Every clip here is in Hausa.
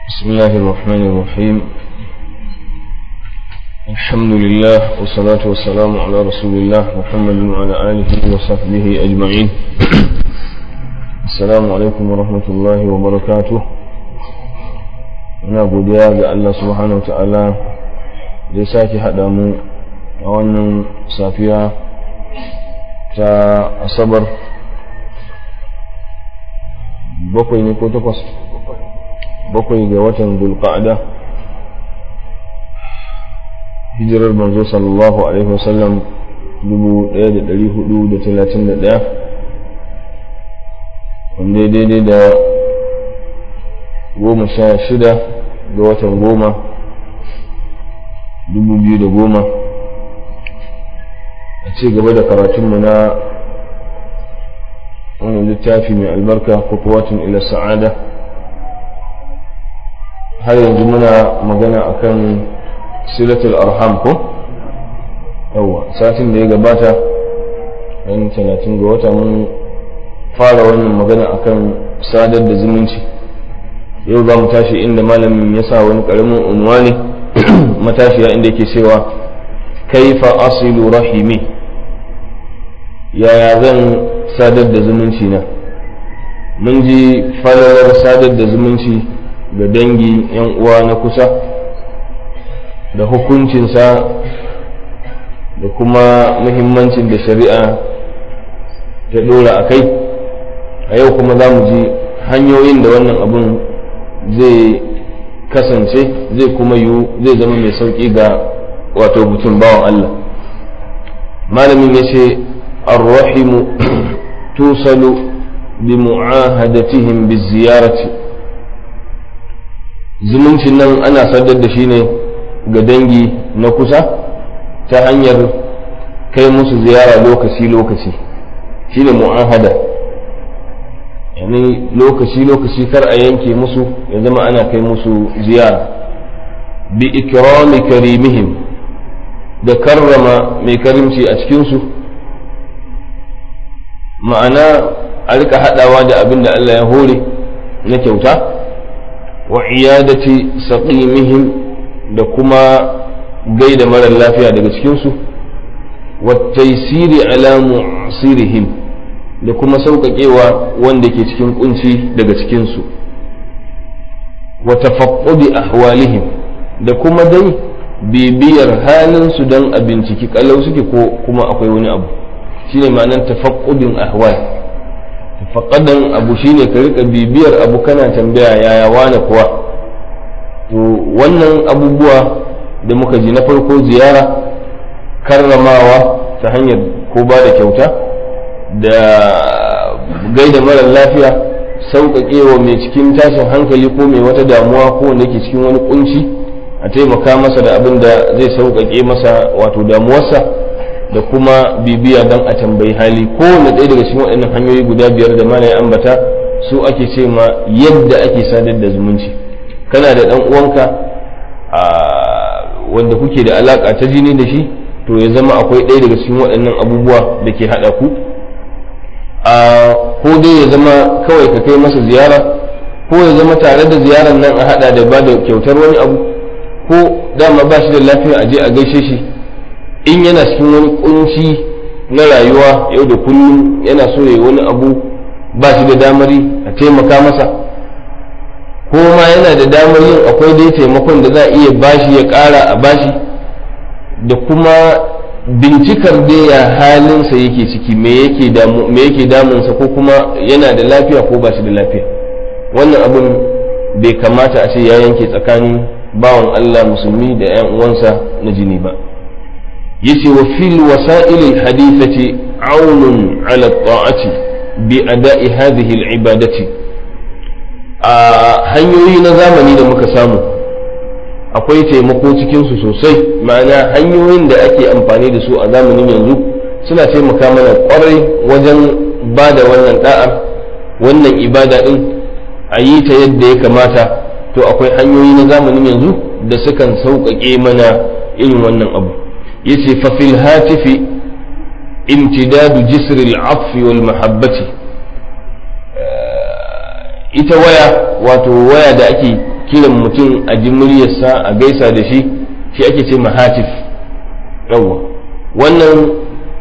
بسم الله الرحمن الرحيم الحمد لله والصلاة والسلام على رسول الله محمد وعلى آله وصحبه أجمعين السلام عليكم ورحمة الله وبركاته ina godiya ga Allah subhanahu ta'ala da ya sake haɗa mu a wannan safiya ta asabar bakwai ne ko takwas bakwai ga watan dulqa'ada hijirar manzo sallallahu alaihi wasallam dubu ɗaya da ɗari hudu da talatin da ɗaya wanda ya daidai da goma sha shida ga watan goma dubu biyu da goma a ci gaba da karatunmu na wani littafi mai albarka kutuwatun ila sa'ada har yanzu muna magana akan silatul arham ko yawa satin da ya gabata ran talatin ga wata mun fara wannan magana akan sadar da zumunci yau za mu tashi inda malamin ya sa wani karamin unwani matashiya inda yake cewa kaifa asilu rahimi yaya zan sadar da zumunci na mun ji falalar sadar da zumunci ga dangi yan uwa na kusa da hukuncinsa da kuma muhimmancin da shari'a ta dora a kai a yau kuma za mu ji hanyoyin da wannan abun zai kasance zai kuma yiwu zai zama mai sauƙi ga wato mutum bawan Allah malamin ya ce arrahimu tusalu bi mu'ahadatihim bi ziyarati zumuncin nan ana sadar da shi ne ga dangi na kusa ta hanyar kai musu ziyara lokaci-lokaci shi ne mu'ahada yani lokaci-lokaci kar a yanke musu ya zama ana kai musu ziyara bi ikrami karimihim da karrama mai karimci a cikinsu ma'ana a rika haɗawa da abin da Allah ya hore na kyauta wa iyadati saqimihim da kuma gaida marar lafiya daga cikinsu wa taisiri ala mu'sirihim da kuma sauƙaƙewa wanda ke cikin kunci daga cikinsu wa tafaqqudi ahwalihim da kuma dai bibiyar halinsu don a binciki kalau suke ko kuma akwai wani abu shine ma'anar tafaqqudin ahwal tafaqadan abu shine ka rika bibiyar abu kana tambaya yaya wane kuwa to wannan abubuwa da muka ji na farko ziyara karramawa ta hanyar ko ba da kyauta da gaida marar lafiya sauƙaƙewa mai cikin tashin hankali ko mai wata damuwa ko wanda yake cikin wani kunci a taimaka masa da abin da zai sauƙaƙe masa wato damuwarsa da kuma bibiya don a tambayi hali kowane ɗaya daga cikin waɗannan hanyoyi guda biyar da mana ya ambata su ake ce ma yadda ake sadar da zumunci kana da ɗan uwanka wanda kuke da alaƙa ta jini da shi to ya zama akwai ɗaya daga cikin waɗannan abubuwa da ke haɗa ku ko dai ya zama kawai ka kai masa ziyara ko ya zama tare da ziyarar nan a haɗa da ba da kyautar wani abu ko dama ba shi da lafiya a je a gaishe shi in yana cikin wani kunci na rayuwa yau da kullum yana so ya wani abu ba shi da damari a taimaka masa ko ma yana da damar yin akwai dai taimakon da za a iya bashi ya ƙara a bashi da kuma bincikar dai ya halinsa yake ciki me yake damunsa ko kuma yana da lafiya ko ba shi da lafiya wannan abin bai kamata a ce ya yanke tsakanin bawan Allah musulmi da 'yan uwansa na jini ba yace wa fil wasa'il hadithati aunun ala ta'ati bi ada'i hadhihi al ibadati a hanyoyi na zamani da muka samu akwai taimako cikin su sosai ma'ana hanyoyin da ake amfani da su a zamanin yanzu suna taimaka mana kwarai wajen ba da wannan da'ar wannan ibada din a yi ta yadda ya kamata to akwai hanyoyi na zamanin yanzu da sukan sauƙaƙe mana irin wannan abu yace fa fil hatifi imtidadu jisr al-'atf wal mahabbati ita waya wato waya da ake kiran mutum a ji muryarsa a gaisa da shi shi ake ce mahatif yawwa wannan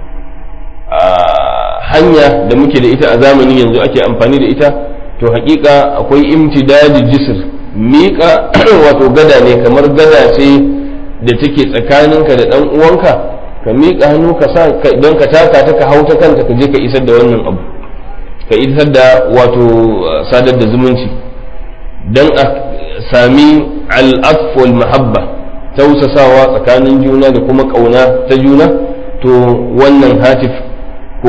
hanya da muke da ita a zamanin yanzu ake amfani da ita to hakika akwai imtidadi jisr miƙa wato gada ne kamar gada ce da take tsakaninka da ɗan uwanka ka miƙa hannu ka sa don ka taka ta ka hau ta kanta ka je ka isar da wannan abu ka isar da wato sadar da zumunci don a sami al'af wal mahabba tausasawa tsakanin juna da kuma ƙauna ta juna to wannan hatif ko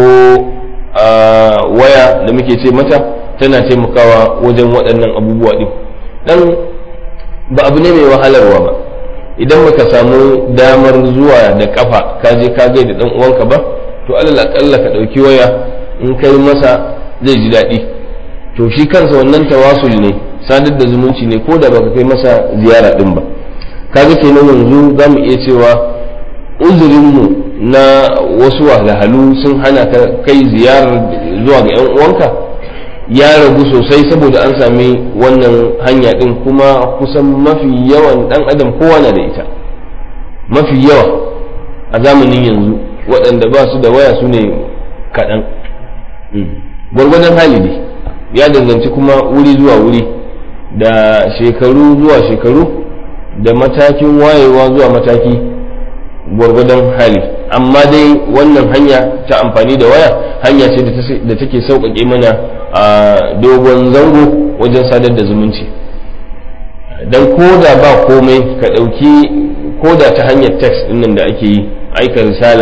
waya da muke ce mata tana taimakawa wajen waɗannan abubuwa ɗin dan ba abu ne mai wahalarwa ba idan baka samu damar zuwa da kafa ka je ka gaida dan uwanka ba to alal akalla ka dauki waya in kai masa zai ji daɗi to shi kansa wannan tawasul ne sadar da zumunci ne ko da baka kai masa ziyara din ba kaga kenan yanzu za mu iya cewa uzurinmu na wasu wahalhalu sun hana ka kai ziyarar zuwa ga 'yan uwanka ya ragu sosai saboda an sami wannan hanya din kuma kusan mafi yawan dan adam kowa na da ita mafi yawa a zamanin yanzu waɗanda ba su da waya su ne kaɗan gwargwadon hali ne ya danganci kuma wuri zuwa wuri da shekaru zuwa shekaru da matakin wayewa zuwa mataki gwargwadon hali amma dai wannan hanya ta amfani da waya hanya ce da take sauƙaƙe mana a dogon zango wajen sadar da zumunci don koda ba komai ka ɗauki koda ta hanyar text ɗinnan da ake yi aika risala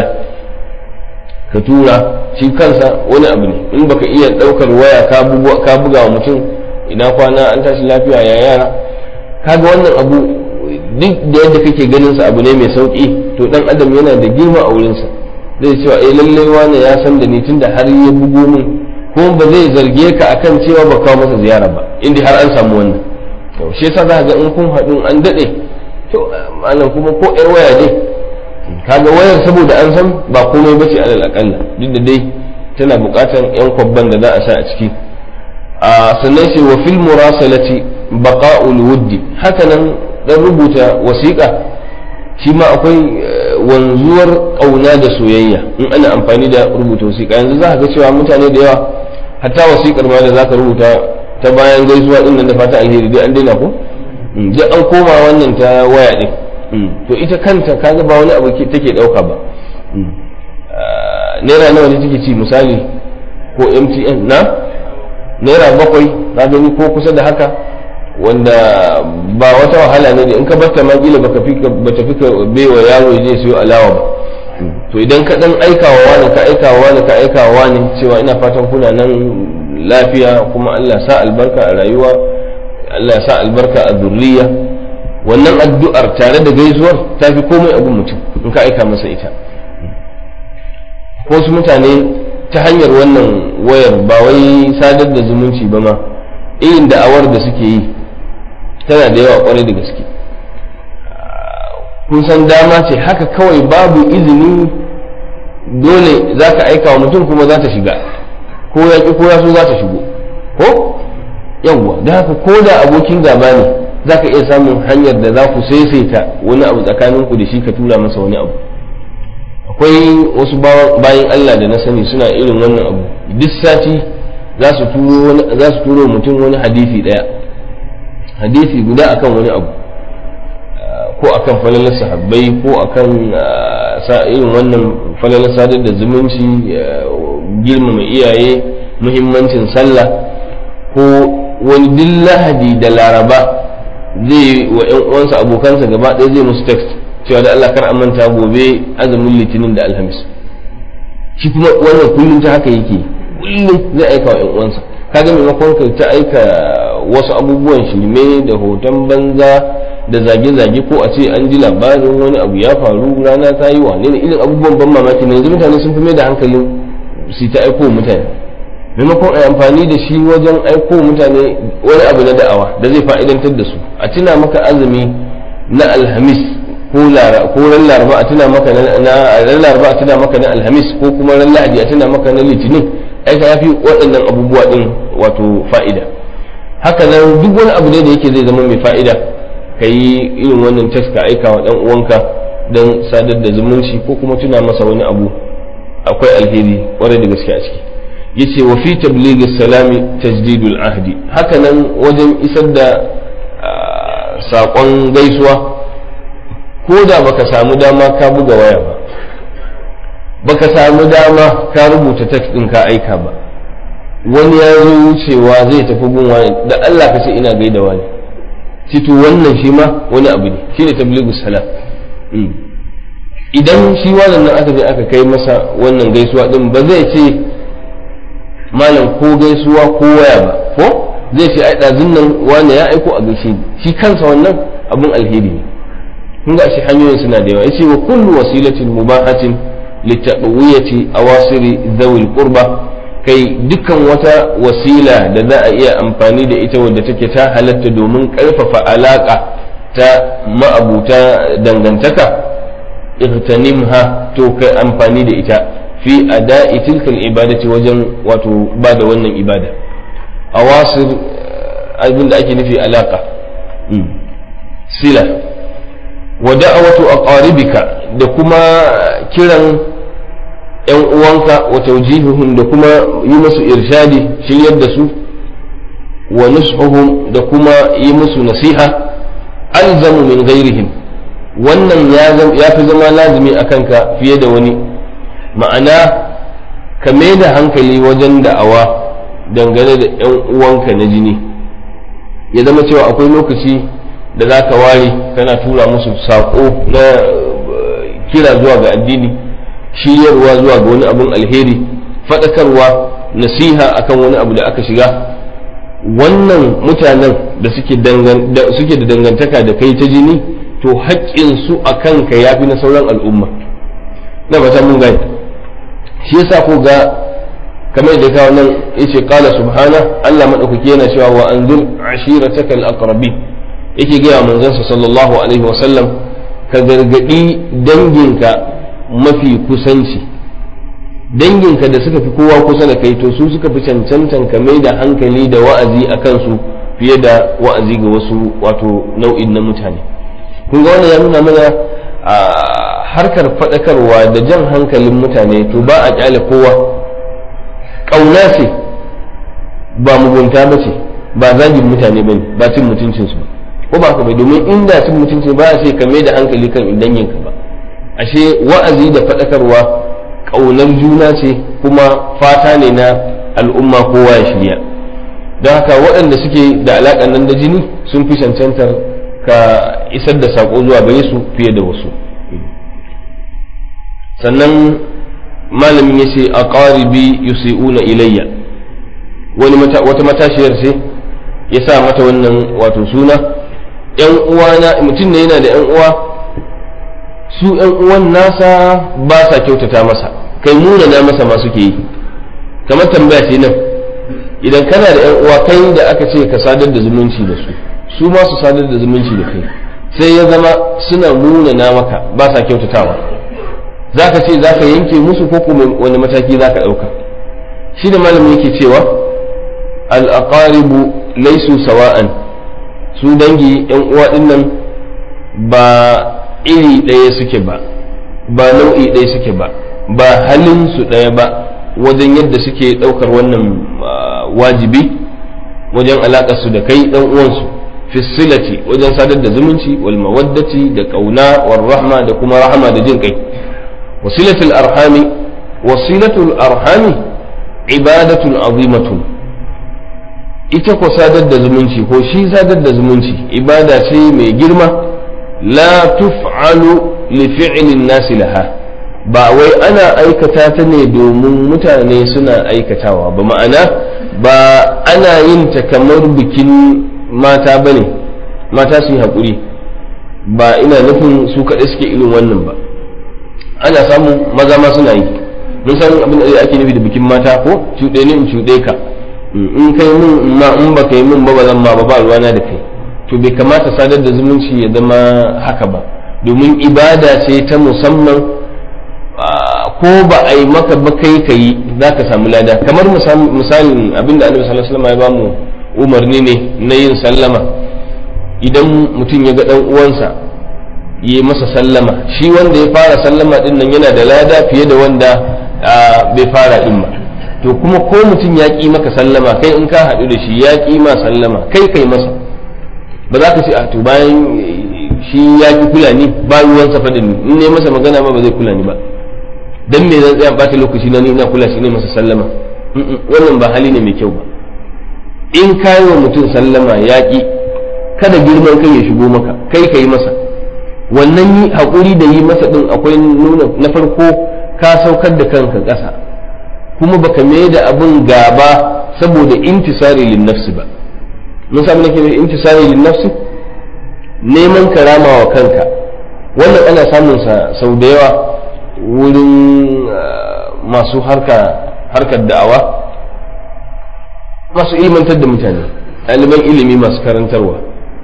ka tura shi kansa wani abu ne in baka iya ɗaukar waya ka buga wa mutum ina kwana an tashi lafiya ya yara kaga wannan abu duk da yadda kake ganin sa abu ne mai sauki to dan adam yana da girma a wurinsa zai cewa eh lallai wani ya san da ni tunda har ya bugo min kuma ba zai zarge ka akan cewa ba kawo masa ziyara ba inda har an samu wannan to shi yasa za ga in kun haɗu an daɗe to malam kuma ko ƴar waya dai kaga wayar saboda an san ba komai bace alal akalla duk da dai tana buƙatar yan kwabban da za a sa a ciki a sannan sai wa fil murasalati baqa'ul wuddi haka nan dan rubuta wasiƙa shi ma akwai wanzuwar ƙauna da soyayya in ana amfani da rubuta wasiƙa yanzu za ka ga cewa mutane da yawa hatta wasiƙar ma da za ka rubuta ta bayan gaisuwa din nan da fata alheri dai an daina ko duk an koma wannan ta waya din to ita kanta kaga ba wani abu take ɗauka ba naira nawa ne take ci misali ko mtn na naira bakwai na gani ko kusa da haka wanda ba wata wahala ne in ka batta ma kila baka fika bata fika baiwa yaro ya je siyo alawa ba to idan ka dan aikawa wani ka aikawa wani ka aikawa wani cewa ina fatan kuna nan lafiya kuma Allah sa albarka a rayuwa Allah sa albarka a zurriya wannan addu'ar tare da gaisuwar ta fi komai abin mutum in ka aika masa ita ko su mutane ta hanyar wannan wayar ba wai sadar da zumunci ba ma irin da'awar da suke yi tana da yawa kwarai da gaske kun san dama ce haka kawai babu izini dole za ka aika wa mutum kuma za ta shiga ko ya ƙi ko ya so za ta shigo ko yawwa da haka ko da abokin gaba ne za ka iya samun hanyar da za ku saisaita wani abu tsakaninku da shi ka tura masa wani abu akwai wasu bayan Allah da na sani suna irin wannan abu duk sati za su turo mutum wani hadisi daya hadisi guda akan wani abu ko akan falalar sahabbai ko akan irin wannan falalar sadar da zumunci girmama iyaye muhimmancin sallah ko wani duk lahadi da laraba zai wa 'yan uwansa abokansa gaba ɗaya zai musu text cewa da Allah kar manta gobe azumin litinin da alhamis shi kuma wannan kullum ta haka yake kullum zai aika wa 'yan uwansa kaga maimakon ka ta aika wasu abubuwan shirme da hoton banza da zage-zage ko a ce an ji labarin wani abu ya faru rana ta yi wane ne irin abubuwan ban mamaki ne yanzu mutane sun fi mai da hankalin su ta aiko mutane maimakon a amfani da shi wajen aiko mutane wani abu na da'awa da zai fa'idantar da su a tuna maka azumi na alhamis ko ran laraba a tuna maka na ran laraba a tuna maka na alhamis ko kuma ran lahadi a tuna maka na litinin ai ka yafi waɗannan abubuwa din wato fa'ida haka nan duk wani abu ne da yake zai zama mai fa'ida ka yi irin wannan test ka aika wa ɗan uwanka don sadar da zumunci ko kuma tuna masa wani abu akwai alheri kwarai da gaske a ciki yace wa fi tablighi salami tajdidul ahdi haka nan wajen isar da saƙon gaisuwa ko da baka samu dama ka buga waya ba baka samu dama ka rubuta text ɗin ka aika ba wani ya zo wucewa zai tafi gun wani da Allah ka ce ina gaida wani cito wannan shi ma wani abu ne shine tablighu salam idan shi wannan nan aka je aka kai masa wannan gaisuwa din ba zai ce malam ko gaisuwa ko waya ba ko zai ce ai ɗazun nan wani ya aiko a gaishe ni shi kansa wannan abun alheri ne kun ga shi hanyoyin suna da yawa yace wa kullu wasilatin mubahatin litaqwiyati awasiri dhawil qurba kai dukkan wata wasila da za a iya amfani da ita wadda take ta halatta domin karfafa alaka ta ma'abuta dangantaka igtanimha to kai amfani da ita fi ada'i tilkal ibadati wajen wato ba da wannan ibada awasir abin da ake nufi alaka sila wa da'awatu aqaribika da kuma kiran yan uwanka wa tawjihuhum da kuma yi musu irshadi shiryar da su wa nushuhum da kuma yi musu nasiha alzamu min ghairihim wannan ya fi zama lazimi a kanka fiye da wani ma'ana ka mai da hankali wajen da'awa dangane da 'yan uwanka na jini ya zama cewa akwai lokaci da za ka ware kana tura musu saƙo na kira zuwa ga addini shiryarwa zuwa ga wani abun alheri faɗakarwa nasiha akan wani abu da aka shiga wannan mutanen da suke da dangantaka da kai ta jini to haƙƙinsu a kanka ya fi na sauran al'umma na ba mun gani shi yasa ko ga kamar da kawo nan yace qala subhana Allah madaukaki yana cewa wa anzur ashiratakal aqrabi yake ga manzon sa sallallahu alaihi wasallam ka gargadi danginka mafi kusanci danginka da suka fi kowa kusa da kai to su suka fi cancantan ka mai da hankali da wa'azi a kansu fiye da wa'azi ga wasu wato nau'in na mutane kun ga wannan ya nuna mana a harkar faɗakarwa da jan hankalin mutane to ba a kyale kowa ƙauna ce ba mugunta ba ce ba zagin mutane ba ne ba cin mutuncinsu ba ko ba ka bai domin inda cin mutunci ba a ce ka mai da hankali kan danginka ba ashe wa'azi da faɗakarwa ƙaunar juna ce kuma fata ne na al'umma kowa ya shirya don haka waɗanda suke da alaƙa nan da jini sun fi cancantar ka isar da saƙo zuwa gare su fiye da wasu sannan malamin ya ce a ƙaribi yusi'una ilayya wani wata matashiyar ce ya sa mata wannan wato suna ‘yan uwana mutum ne yana da ‘yan uwa su ‘yan uwan nasa ba sa kyautata masa kai munana masa ma suke yi kamar tambaya ce nan idan kana da ‘yan uwa kai da aka ce ka sadar da zumunci da su su ma su sadar da zumunci da kai sai ya zama suna munana maka ba sa kyautatawa za ka ce za ka yanke musu ko kuma wani mataki za ka ɗauka shi da malamin yake cewa al'aqaribu laisu sawa'an su dangi yan uwa ɗin nan ba iri ɗaya suke ba ba nau'i ɗaya suke ba ba halin su ɗaya ba wajen yadda suke ɗaukar wannan wajibi wajen alaƙar su da kai ɗan uwansu fisilati wajen sadar da zumunci wal mawaddati da ƙauna wal rahma da kuma rahama da jin kai wasilatul arhami wasilatul arhami ibadatun azimatun ita ko sadar da zumunci ko shi sadar da zumunci ibada ce mai girma la tuf'alu li fi'lin nasi laha ba wai ana aikata ta ne domin mutane suna aikatawa ba ma'ana ba ana yin ta kamar bikin mata bane mata su yi haƙuri ba ina nufin su kaɗai suke irin wannan ba ana samun maza ma suna yi mun san abin da ake nufi da bikin mata ko cuɗe ni in cuɗe ka in kai mun ma in ba kai mun ba ba zan ma ba ba ruwana da kai to bai kamata sadar da zumunci ya zama haka ba domin ibada ce ta musamman ko ba a yi maka ba kai ka yi za ka samu lada kamar misalin abin da annabi sallallahu alaihi wasallam ya bamu umarni ne na yin sallama idan mutum ya ga ɗan uwansa yi masa sallama shi wanda ya fara sallama din nan yana da lada fiye da wanda bai fara din ba to kuma ko mutum ya ƙi maka sallama kai in ka haɗu da shi ya ƙi ma sallama kai kai masa ba za ka ce a to bayan shi ya ƙi kula ni ba ruwansa faɗin in ne masa magana ma ba zai kula ni ba dan me zan tsaya bata lokaci na ni ina kula shi ne masa sallama wannan ba hali ne mai kyau ba in ka yi wa mutum sallama ya ƙi kada girman kai ya shigo maka kai ka yi masa wannan yi haƙuri da yi masa ɗin akwai nuna na farko ka saukar da kanka ƙasa kuma baka mai da abin gaba saboda intisari lin nafsi ba mun sami nake mai intisari lin nafsi neman karama wa kanka wannan ana samun sa sau da yawa wurin masu harkar da'awa masu ilmantar da mutane ɗaliban ilimi masu karantarwa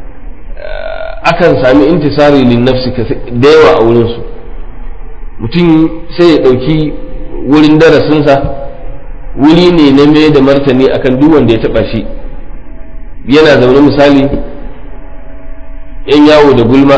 akan sami intisari lin nafsi da yawa a wurinsu mutum sai ya ɗauki wurin darasinsa wuri ne na mai da martani akan duk wanda ya taɓa shi yana zaune misali yan yawo da gulma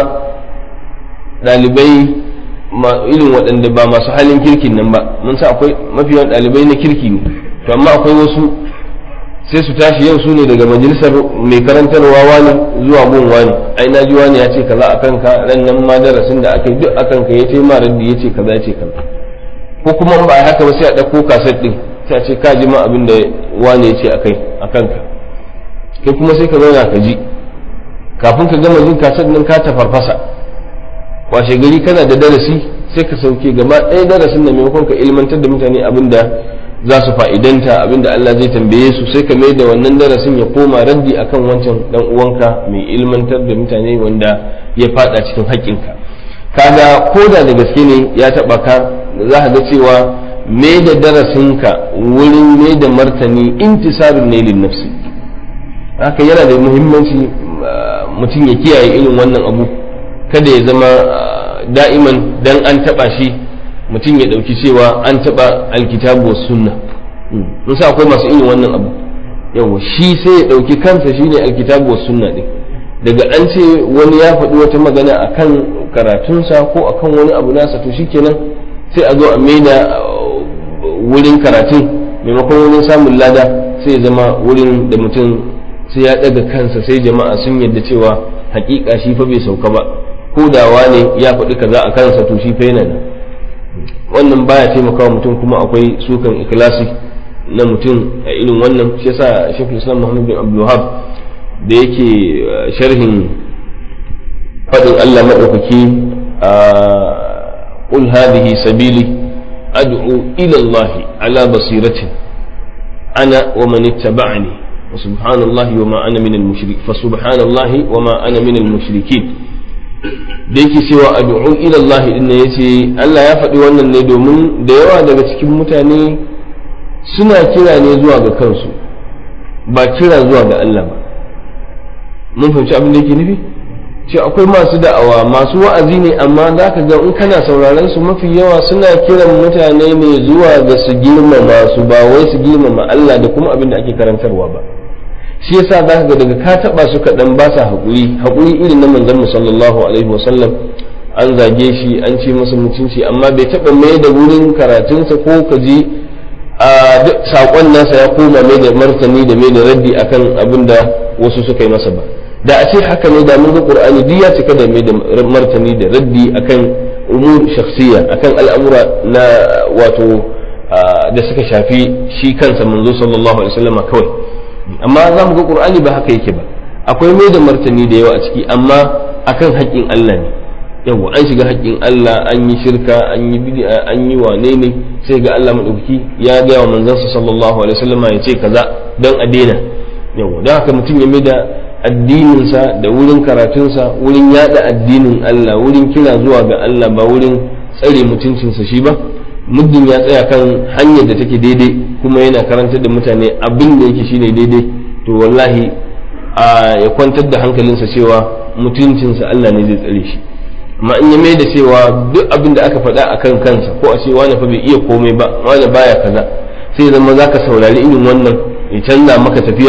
ɗalibai irin waɗanda ba masu halin kirkin nan ba mun sa akwai mafi yawan ɗalibai na kirki ne to amma akwai wasu sai su tashi yau su ne daga majalisar mai karantarwa wani zuwa gun wani ai na ji wani ya ce kaza a kanka ran nan ma darasin da aka yi duk a kanka ya ce ma raddi ya ce kaza ya ce kaza ko kuma ba a haka ba sai a ɗauko kaset ɗin sai a ce ka ji ma abin da wani ya ce a kai a kanka kai kuma sai ka zauna ka ji kafin ka gama jin kaset ɗin ka tafarfasa washe gari kana da darasi sai ka sauke gaba ɗaya darasin da maimakon ka ilmantar da mutane abin da za su fa'idanta abin da Allah zai tambaye su sai ka mai da wannan darasin ya koma raddi akan wancan dan uwanka mai ilmantar da mutane wanda ya fada cikin haƙƙinka kaga ko da da gaske ne ya taɓa ka za ka ga cewa mai da darasinka wurin mai da martani intisarun ne lin nafsi haka yana da muhimmanci mutum ya kiyaye irin wannan abu kada ya zama da'iman dan an taba shi mutum ya dauki cewa an taba alkitabu was sunna mun sa akwai masu irin wannan abu yawa shi sai ya dauki kansa shine alkitabu was sunna din daga an ce wani ya faɗi wata magana akan karatunsa ko akan wani abu nasa to shikenan sai a zo a maida wurin karatun maimakon wurin samun lada sai ya zama wurin da mutum sai ya ɗaga kansa sai jama'a sun yadda cewa hakika shi fa bai sauka ba ko da wane ya faɗi kaza a kansa to shi fa yana nan wannan baya taimakawa mutum kuma akwai sukan ikhlasi na mutum a irin wannan shi yasa Sheikhul Islam Muhammad bin Abdul Wahhab da yake sharhin faɗin Allah madaukaki qul hadhihi sabili ad'u ila Allah ala basiratin ana wa man ittaba'ani وسبحان الله وما أنا من المشرك فسبحان الله وما أنا من المشركين da yake cewa addu'u ila Allah din ne yace Allah ya faɗi wannan ne domin da yawa daga cikin mutane suna kira ne zuwa ga kansu ba kira zuwa ga Allah ba mun fahimci abin da yake nufi ce akwai masu da'awa masu wa'azi ne amma za ka ga in kana sauraron su mafi yawa suna kiran mutane ne zuwa ga su girmama su ba wai su girmama Allah da kuma abin da ake karantarwa ba shi yasa za ka ga daga ka taba su kaɗan ba sa haƙuri haƙuri irin na manzon mu sallallahu alaihi wasallam an zage shi an ce masa mutunci amma bai taɓa mai da wurin karatunsa ko ka ji a saƙon nasa ya koma mai da martani da mai da raddi akan abin da wasu suka yi masa ba da a ce haka ne da mun ga qur'ani duk ya cika da mai da martani da raddi akan umur shakhsiyya akan al'amura na wato da suka shafi shi kansa manzo sallallahu alaihi wasallam kawai amma za mu ga qur'ani ba haka yake ba akwai mai da martani da yawa a ciki amma akan haƙƙin Allah ne yawa an shiga haƙƙin Allah an yi shirka an yi bid'a an yi wane ne sai ga Allah madaukaki ya ga wa manzansa sallallahu alaihi wasallam ya ce kaza dan a daina yawa dan haka mutum ya mai da addininsa da wurin karatunsa wurin yada addinin Allah wurin kira zuwa ga Allah ba wurin tsare mutuncinsa shi ba muddin ya tsaya kan hanyar da take daidai kuma yana karantar da mutane abin da yake shine daidai to wallahi a ya kwantar da hankalinsa cewa mutuncinsa Allah ne zai tsare shi amma in ya mai da cewa duk abin da aka faɗa a kan kansa ko a ce wani fa bai iya komai ba wani baya kaza sai zama za ka saurari irin wannan ya canza maka tafiya ya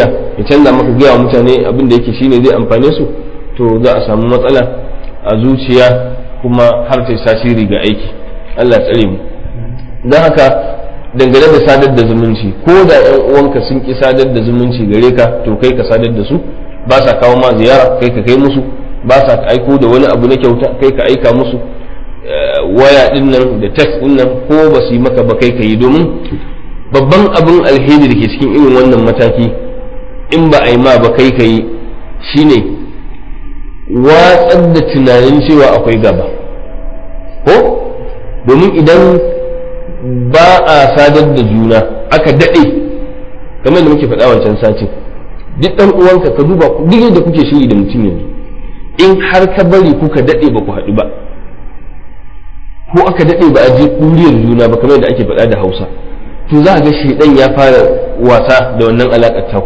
ka canza maka gaya wa mutane abin da yake shine zai amfane su to za a samu matsala a zuciya kuma har ta tasiri ga aiki Allah tsare mu don haka dangane da sadar da zumunci ko da yan uwanka sun ki sadar da zumunci gare ka to kai ka sadar da su ba sa kawo ma ziyara kai ka kai musu ba sa aiko da wani abu na kyauta kai ka aika musu waya din nan da text din nan ko ba su yi maka ba kai ka yi domin babban abin alheri da ke cikin irin wannan mataki in ba a yi ma ba kai ka yi shine watsar da tunanin cewa akwai gaba ko domin idan ba a sadar da juna aka daɗe kamar da muke faɗa wancan satin duk ɗan uwanka ka duba duk yadda kuke shiri da mutum yanzu in har ka bari kuka daɗe ba ku haɗu ba ko aka daɗe ba a je kuriyar juna ba kamar da ake faɗa da hausa to za a ga shaidan ya fara wasa da wannan alaƙar taku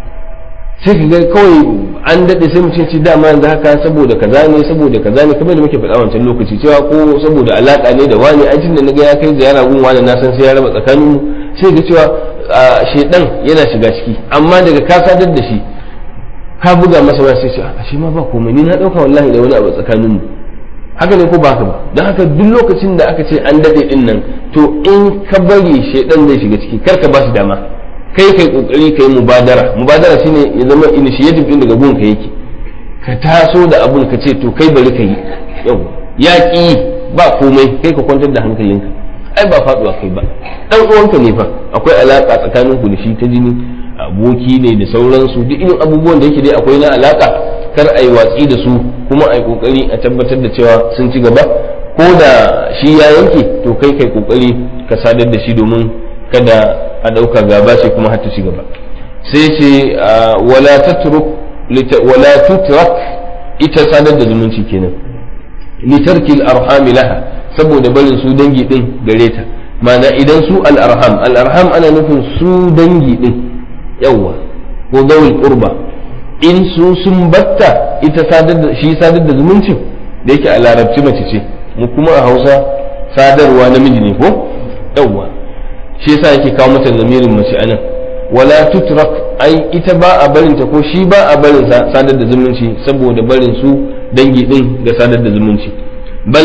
sai ka ga kawai an daɗe sai mutum ce dama yanzu haka saboda kaza ne saboda kaza ne kamar da muke faɗa wancan lokaci cewa ko saboda alaƙa ne da wani ai tunda naga ya kai ziyara gun wani na san sai ya raba tsakanin mu sai ga cewa shaidan yana shiga ciki amma daga ka sadar da shi ka buga masa waya sai ce a shi ma ba komai ni na ɗauka wallahi da wani abu tsakanin mu haka ne ko ba haka ba don haka duk lokacin da aka ce an daɗe ɗin nan to in ka bari shaidan zai shiga ciki kar ka ba shi dama kai kai kokari kai mubadara mubadara shine ya zama initiative din daga gunka yake ka taso da abun ka ce to kai bari ka yi yau ya ki ba komai kai ka kwantar da hankalinka ai ba faduwa kai ba dan uwanka ne fa akwai alaka tsakanin ku da shi ta jini aboki ne da sauransu duk irin abubuwan da yake dai akwai na alaka kar a yi watsi da su kuma a yi kokari a tabbatar da cewa sun ci gaba ko da shi ya yanke to kai kai kokari ka sadar da shi domin kada a ɗauka gaba ce kuma har ta ci gaba sai ce wala tatruk wala tutrak ita sadar da zumunci kenan litarki al-arham laha saboda barin su dangi din gare ta ma'ana idan su al-arham al-arham ana nufin su dangi din yawa ko zawul qurba in su sun batta ita sadar da shi sadar da zumuncin da yake a larabci mace ce mu kuma a Hausa sadarwa namiji ne ko yawa shi yasa yake kawo mata lamirin mace anan wala tutrak ai ita ba a barin ta ko shi ba a barin sa sadar da zumunci saboda barin su dangi din ga sadar da zumunci bal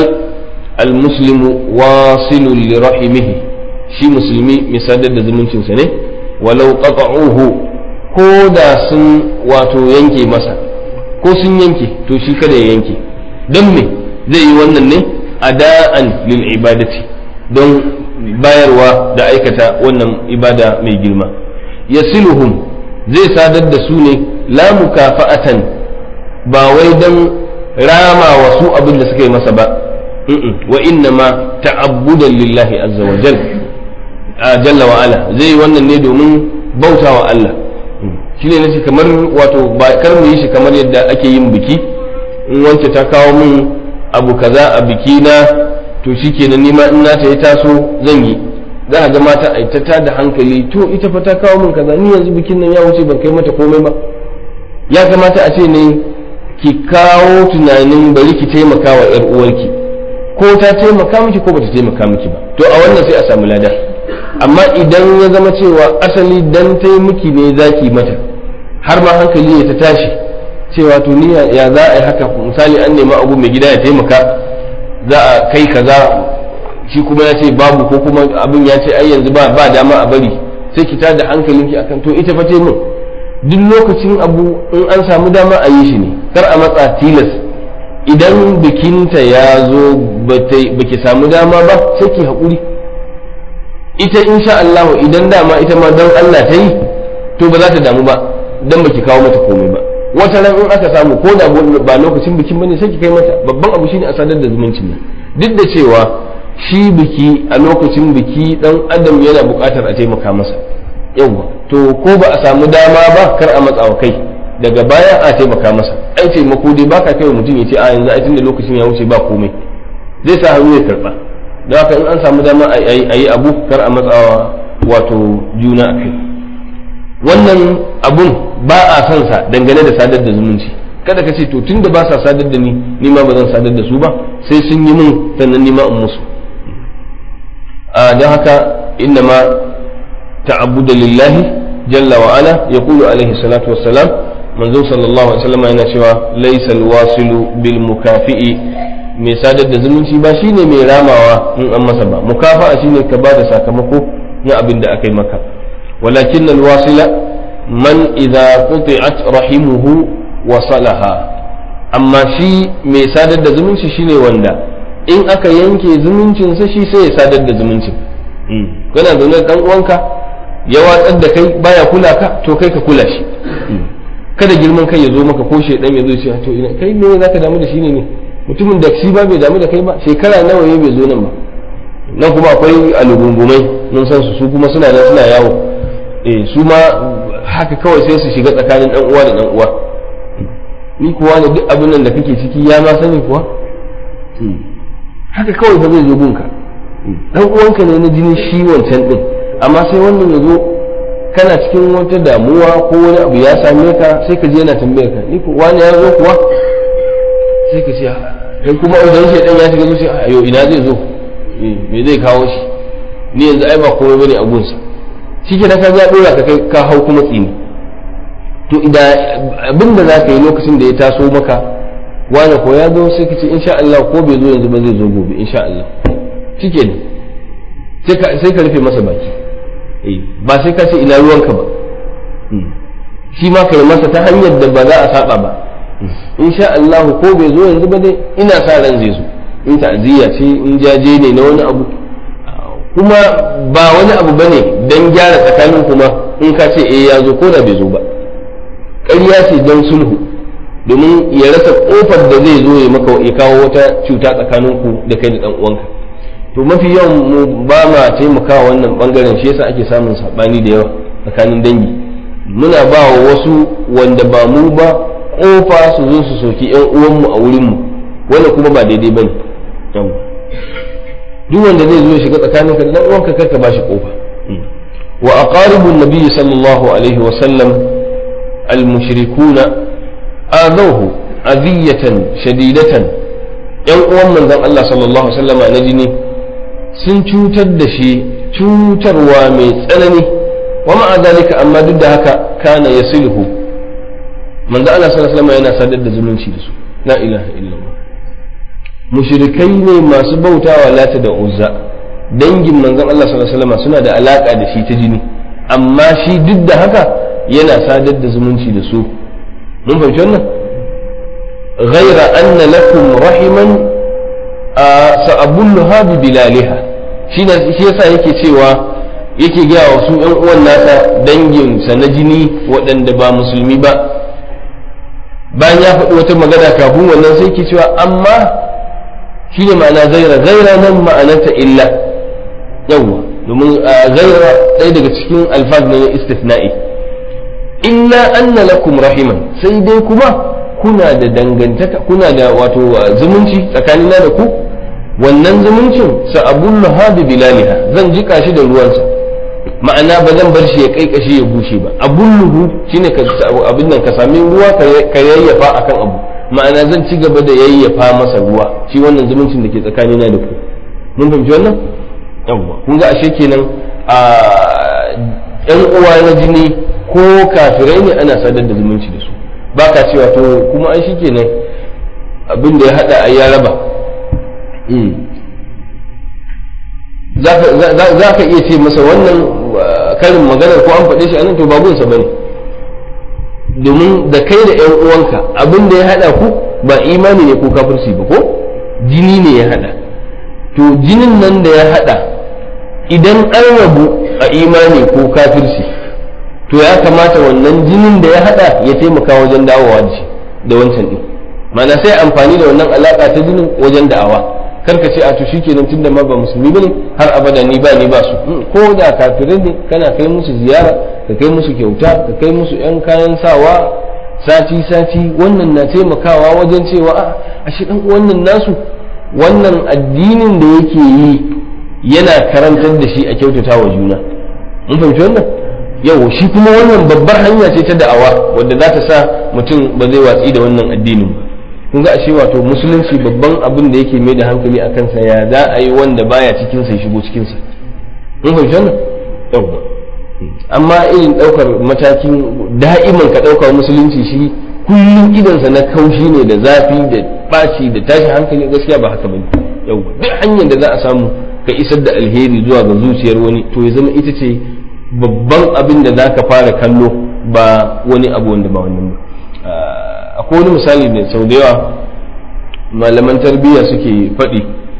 almuslimu wasilun li rahimihi shi musulmi mai sadar da zumuncin sa ne walau qata'uhu ko da sun wato yanke masa ko sun yanke to shi kada ya yanke don me zai yi wannan ne ada'an lil ibadati don bayarwa da aikata wannan ibada mai girma yasiluhum zai sadar da su ne la mukafa'atan ba wai don rama wa su abin da suka yi masa ba wa inna ma ta'abbudan lillahi azza wa jal jalla wa ala zai yi wannan ne domin bautawa Allah shi ne nace kamar wato ba kar mu yi shi kamar yadda ake yin biki in wance ta kawo min abu kaza a biki na to shi kenan nima in nata ya taso zan yi za a ga mata a ta da hankali to ita fa ta kawo min kaza ni yanzu bikin nan ya wuce ban kai mata komai ba ya kamata a ce ne ki kawo tunanin bari ki taimaka wa yar uwarki ko ta taimaka miki ko bata taimaka miki ba to a wannan sai a samu lada amma idan ya zama cewa asali dan tai miki ne zaki mata har ma hankali ya ta tashi cewa to ni ya za a yi haka misali an nemi abu mai gida ya taimaka za a kai kaza shi kuma ya ce babu ko kuma abin ya ce ai yanzu ba ba dama a bari sai ki tada hankalinki akan to ita fa min duk lokacin abu in an samu dama a yi shi ne kar a matsa tilas idan bikinta ya zo baki samu dama ba sai ki haƙuri ita insha Allah idan dama ita ma don Allah ta yi to ba za ta damu ba dan baki kawo mata komai ba wata ran in aka samu ko da ba lokacin bikin bane sai ki kai mata babban abu shine a sadar da zumuncin nan duk da cewa shi biki a lokacin biki dan adam yana buƙatar a taimaka masa yawa to ko ba a samu dama ba kar a matsawa kai daga baya a taimaka masa ai taimako dai baka kai wa mutum ya ce a yanzu ai tunda lokacin ya wuce ba komai zai sa hannu ya karba don haka in an samu dama a yi abu kar a matsawa wato juna a kai wannan abun ba a son sa dangane da sadar da zumunci kada ka ce to tunda ba sa sadar da ni ni ma ba zan sadar da su ba sai sun yi mun sannan ni ma in musu a don haka inna ma ta'abbuda lillahi jalla wa ala yaqulu alaihi salatu wassalam manzo sallallahu alaihi wasallam yana cewa laysal wasilu bil mukafi'i mai sadar da zumunci ba shine mai ramawa in an masa ba mukafa'a shine ka ba da sakamako na abin da aka yi maka walakin alwasila man idza quti'at rahimuhu wasalaha amma shi mai sadar da zumunci shine wanda in aka yanke zumuncinsa shi sai ya sadar da zumuncin kana zaune dan uwanka ya watsar da kai baya kula ka to kai ka kula shi kada girman kai ya zo maka ko shedan ya zo ce to ina kai me zaka damu da shi ne ne mutumin da shi ba bai damu da kai ba shekara nawa ya bai zo nan ba nan kuma akwai alugungumai mun san su su kuma suna nan suna yawo eh su ma haka kawai sai su shiga tsakanin dan uwa da dan uwa ni kuwa ne duk abin nan da kake ciki ya ma sani kuwa haka kawai fa zai zo gunka dan uwanka ne na jini shi wancan din amma sai wannan ya zo kana cikin wata damuwa ko wani abu ya same ka sai ka je yana tambayar ka ni ko wani ya zo kuwa sai ka ce kai kuma idan shi dan ya shiga zuciya ayo ina zai zo me zai kawo shi ni yanzu ai ba komai bane a gunsa shi ke ka ya dora ka kai ka hau kuma tsini to idan abin da za ka yi lokacin da ya taso maka wani ko ya zo sai ka ce insha Allah ko bai zo yanzu ba zai zo gobe insha Allah shike ne sai ka rufe masa baki ba sai ka ce ina ruwanka ba shi ma ka yi masa ta hanyar da ba za a saba ba insha Allah ko bai zo yanzu ba dai ina sa ran zai zo in ta'aziyya ce in jaje ne na wani abu kuma ba wani abu bane dan gyara tsakanin kuma in ka ce eh ya zo ko da bai zo ba ƙarya ce don sulhu domin ya rasa kofar da zai zo ya maka ya kawo wata cuta tsakanin ku da kai da dan uwanka to mafi yawan mu ba ma taimakawa wannan bangaren shi yasa ake samun sabani da yawa tsakanin dangi muna ba wa wasu wanda ba mu ba kofa su zo su soki yan uwanmu a wurinmu wanda kuma ba daidai bane yawa duk wanda zai zo ya shiga tsakanin ka da dan uwanka karka bashi kofa wa aqaribu an-nabi sallallahu alaihi wa sallam al-mushrikuna adawhu adiyatan shadidatan yan uwan manzon Allah sallallahu alaihi wasallam na jini sun cutar da shi cutarwa mai tsanani wa ma'a zalika amma duk da haka kana yasilhu manzo Allah sallallahu alaihi wasallam yana sadar da zumunci da su la ilaha illallah mushrikai ne masu bautawa lata da uzza dangin manzon Allah sallallahu alaihi wasallam suna da alaka da shi ta jini amma shi duk da haka yana sadar da zumunci da su mun fahimci wannan ghaira anna lakum rahiman sa'abulluha bi bilaliha shi shi yasa yake cewa yake gaya wa su yan uwan nasa dangin sa na jini waɗanda ba musulmi ba bayan ya faɗi wata magana kafin wannan sai ke cewa amma shi ne ma'ana zaira zaira nan ma'anarta illa yawwa domin zaira ɗaya daga cikin alfaz ne na istifna'i illa anna lakum rahiman sai dai kuma kuna da dangantaka kuna da wato zumunci tsakanina da ku wannan zumuncin sa abullu hadi bilaliha zan jika shi da ruwansa ma'ana ba zan bar shi ya kai kashi ya bushe ba abulluhu shine ka abin nan ka sami ruwa ka yayyafa akan abu ma'ana zan ci gaba da yayyafa masa ruwa shi wannan zumuncin da ke tsakanina da ku mun fahimci wannan yawwa kun ga ashe kenan a yan uwa na jini ko kafirai ne ana sadar da zumunci da su ba ka cewa to kuma an shi kenan abin da ya hada a ya raba za ka iya ce masa wannan karin maganar ko an faɗe shi anan to babunsa bane domin da kai da yan uwanka abin da ya hada ku ba imani ne ko kafirci ba ko jini ne ya hada to jinin nan da ya hada idan an rabu a imani ko kafirci to ya kamata wannan jinin da ya hada ya taimaka wajen dawowa da shi da wancan din mana sai amfani da wannan alaka ta jinin wajen da'awa karka ce a to shikenan tunda ma ba musulmi bane har abada ni ba ni ba su ko da kafirai ne kana kai musu ziyara ka kai musu kyauta ka kai musu yan kayan sawa sati sati wannan na taimakawa wajen cewa a ashe dan wannan nasu wannan addinin da yake yi yana karantar da shi a kyautata wa juna mun fahimci wannan yau shi kuma wannan babbar hanya ce ta da'awa wadda za ta sa mutum ba zai watsi da wannan addinin ba kun ga ashe wato musulunci babban abin da yake mai da hankali a kansa ya za a yi wanda baya cikin sa shigo cikin sa mun fahimci wannan yawwa amma irin ɗaukar matakin da'iman ka ɗaukar musulunci shi kullum idansa na kaushi ne da zafi da ɓaci da tashi hankali gaskiya ba haka bane yau duk hanyar da za a samu ka isar da alheri zuwa ga zuciyar wani to ya zama ita ce babban abin da za ka fara kallo ba wani abu wanda ba wannan ba akwai wani misali da sau da yawa malaman tarbiyya suke faɗi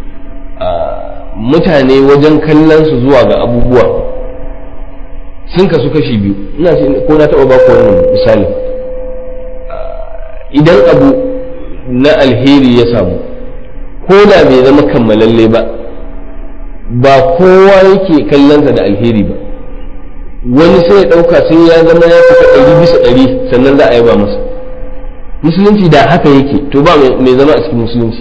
mutane wajen kallon su zuwa ga abubuwa sun kasu kashi biyu ina ko na taɓa baku wannan misali idan abu na alheri ya samu ko da bai zama kammalalle ba ba kowa yake kallonsa da alheri ba wani sai ya ɗauka sai ya zama ya fita ɗari bisa ɗari sannan za a yaba masa musulunci da haka yake to ba mai zama a cikin musulunci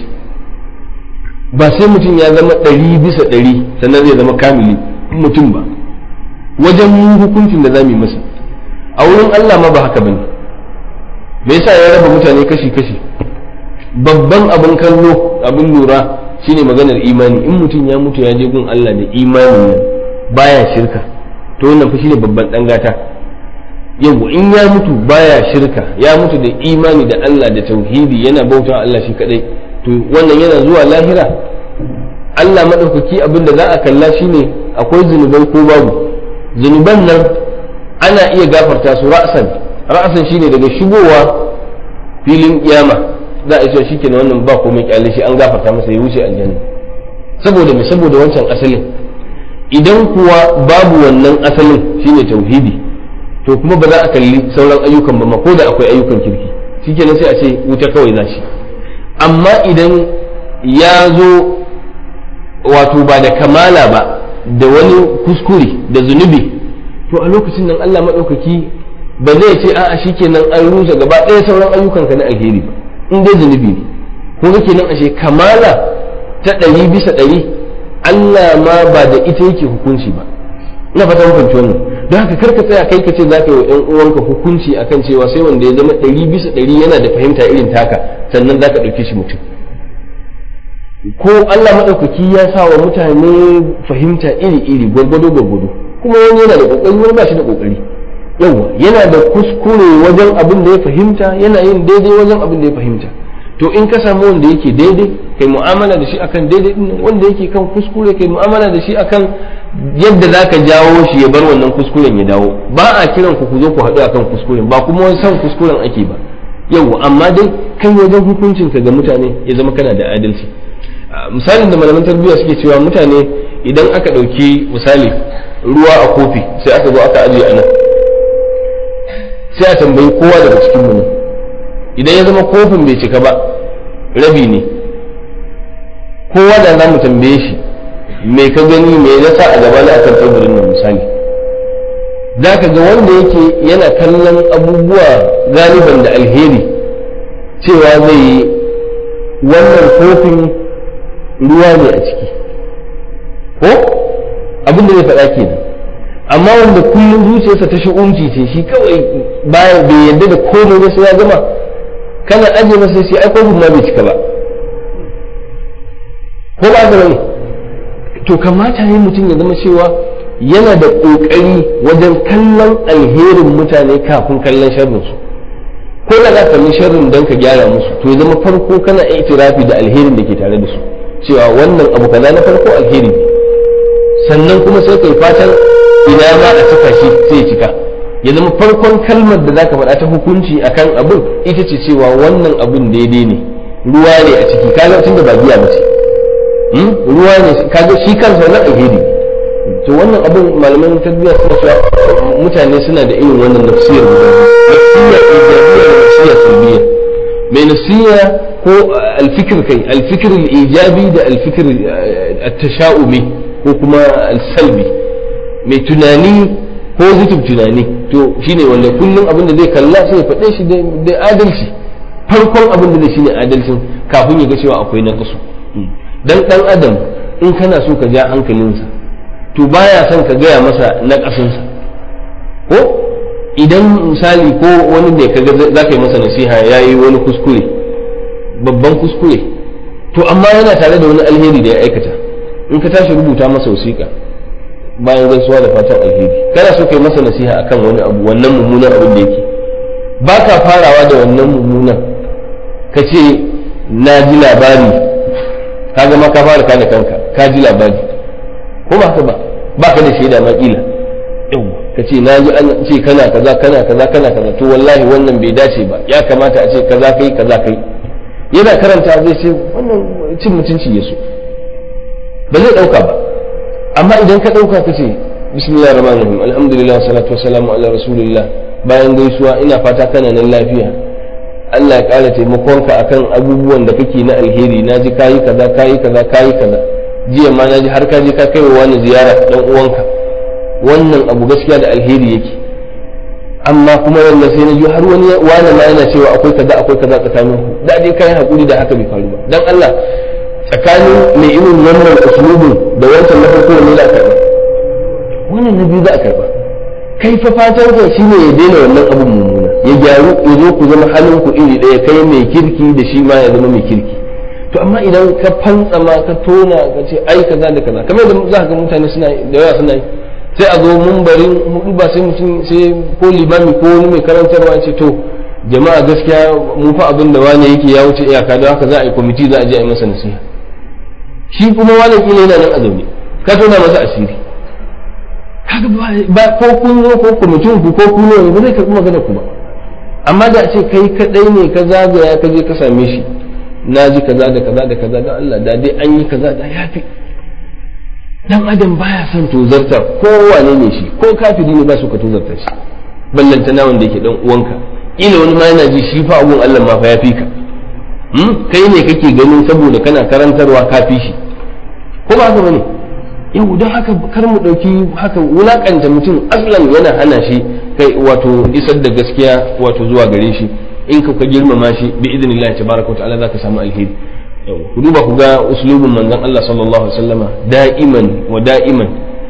ba sai mutum ya zama ɗari bisa ɗari sannan zai zama kamili mutum ba wajen hukuncin da za mu yi masa a wurin Allah ma ba haka bane me yasa ya raba mutane kashi kashi babban abin kallo abin lura shine maganar imani in mutum ya mutu ya je gun Allah da imani nan baya shirka to wannan fa shine babban dan gata yau in ya mutu baya shirka ya mutu da imani da Allah da tauhidi yana bauta Allah shi kadai to wannan yana zuwa lahira Allah madaukaki abin da za a kalla shine akwai zunubai ko babu zunuban nan ana iya gafarta su ra'san ra'san shine daga shigowa filin kiyama za a ce shi kenan wannan ba komai kyale shi an gafarta masa ya wuce aljanna saboda me saboda wancan asalin idan kuwa babu wannan asalin shine tauhidi to kuma ba za a kalli sauran ayyukan ba ma ko da akwai ayyukan kirki shikenan sai a ce wuta kawai za shi amma idan ya zo wato ba da kamala ba da wani kuskure da zunubi to a lokacin nan Allah maɗaukaki ba zai ce a'a shikenan an rusa gaba ɗaya sauran ayyukanka na alheri ba in dai zunubi ne ko kake nan ashe kamala ta ɗari bisa ɗari Allah ma ba da ita yake hukunci ba ina fata hukunci wannan don haka karka tsaya kai ka ce za ka yi wa ‘yan uwanka hukunci akan cewa sai wanda ya zama ɗari bisa ɗari yana da fahimta irin taka sannan za ka ɗauke shi mutum ko Allah maɗaukaki ya sa wa mutane fahimta iri-iri gwargwado gwargwado kuma wani yana da ƙoƙari wani ba shi da ƙoƙari yawa yana da kuskure wajen abin da ya fahimta yana yin daidai wajen abin da ya fahimta to in ka samu wanda yake daidai kai mu'amala da shi akan daidai din wanda yake kan kuskure kai mu'amala da shi akan yadda zaka jawo shi ya bar wannan kuskuren ya dawo ba a kiran ku ku zo ku haɗu akan kuskuren ba kuma wani san kuskuren ake ba yawa amma dai kai wajen hukuncin ka ga mutane ya zama kana da adalci misalin da malaman tarbiyya suke cewa mutane idan aka ɗauki misali ruwa a kofi sai aka zo aka ajiye a nan sai a tambayi kowa daga cikin mu idan ya zama kofin bai cika ba rabi ne kowa da za mu tambaye shi me ka gani me ya sa a gaba na akan teburin nan misali za ka ga wanda yake yana kallon abubuwa galiban da alheri cewa zai yi wannan kofin ruwa ne a ciki ko abin da zai faɗa kenan amma wanda kullum zuciyarsa ta shi'unci ce shi kawai bayan bai yadda da komai ba sai ya gama kana ajiye masa sai ai kofin ma bai cika ba ko ba ka bane to kamata ne mutum ya zama cewa yana da ƙoƙari wajen kallon alherin mutane kafin kallon sharrinsu ko da za ka kalli sharrin don ka gyara musu to ya zama farko kana itirafi da alherin da ke tare da su cewa wannan abu kaza na farko alheri ne sannan kuma sai kai fatan ina ma a cika shi sai ya cika ya zama farkon kalmar da zaka faɗa ta hukunci akan abin ita ce cewa wannan abin daidai ne ruwa ne a ciki kaga tun da ba biya ba ce ruwa ne kaga shi kansa wannan alheri to wannan abin malaman tarbiyya suna cewa mutane suna da irin wannan nafsiyar guda nafsiyar ijabiyya da nafsiyar salbiyya mai nafsiya ko alfikir kai alfikir ijabi da alfikir at-tasha'umi ko kuma al-salbi mai tunani positive tunani to shine wanda kullum abin da zai kalla sai ya faɗe shi da adalci farkon abin da zai shine adalcin kafin ya ga cewa akwai naqsu dan dan adam in kana so ka ja hankalinsa to baya son ka gaya masa naqasinsa ko idan misali ko wani da kaga za ka yi masa nasiha ya yi wani kuskure babban kuskure to amma yana tare da wani alheri da ya aikata in ka tashi rubuta masa wasiƙa bayan gaisuwa da fatan alheri kana so kai masa nasiha akan wani abu wannan mummunan abin da yake ba ka farawa da wannan mummunan ka ce na ji labari ka ma ka fara kana kanka ka ji labari ko ba ka ba ba ka da shaida ma kila yau ka ce na ji an ce kana kaza kana kaza kana kaza to wallahi wannan bai dace ba ya kamata a ce kaza kai kaza kai yana karanta zai ce wannan cin mutunci ya so ba zai dauka ba amma idan ka dauka ka ce bismillahir rahmanir rahim alhamdulillah salatu wassalamu ala rasulillah bayan gaisuwa ina fata kana nan lafiya Allah ya ƙara taimakonka akan abubuwan da kake na alheri na ji kayi kaza kayi kaza kayi kaza jiya ma na ji har ka je ka kai wa wani ziyara dan uwanka wannan abu gaskiya da alheri yake amma kuma wannan sai na ji har wani wani ma yana cewa akwai kaza akwai kaza tsakanin ku da dai kai hakuri da haka bai faru ba dan Allah tsakanin mai irin wannan uslubin da wancan na farko ne za a karba wannan na biyu za a karba kai fa fatan ka shine ya daina wannan abun mummuna ya gyaru ya zo ku zama halin ku iri ɗaya kai mai kirki da shi ma ya zama mai kirki to amma idan ka fantsama ka tona ka ce ai kaza da kaza kamar da za ka ga mutane suna da yawa suna yi sai a zo mumbarin hudu ba sai mutum sai ko limami ko wani mai karantarwa ce to jama'a gaskiya mu fa abin da wani yake ya wuce iyaka don haka za a yi kwamiti za a je a yi masa nasiha shi kuma wani kila yana nan a zaune ka tona masa asiri kaga ba ko kun zo ko kwamitin ku ko kun ba zai karɓi magana ku ba amma da a ce kai kadai ne ka zagaya ka je ka same shi na ji kaza da kaza da kaza da Allah da dai an yi kaza da yafi dan adam baya son tozarta ko wane ne shi ko kafiri ne ba su ka tozarta shi ballanta na wanda yake dan uwanka ila wani ma yana ji shi fa abun Allah ma fa yafi ka kai ne kake ganin saboda kana karantarwa kafi shi ko ba haka bane yau don haka kar mu ɗauki haka wulakanta mutum aslan yana hana shi kai wato isar da gaskiya wato zuwa gare shi in ka ka girmama shi bi idnillahi tabaraka wa ta'ala zaka samu alheri ku duba ku ga uslubin manzon Allah sallallahu alaihi wasallama da'iman wa da'iman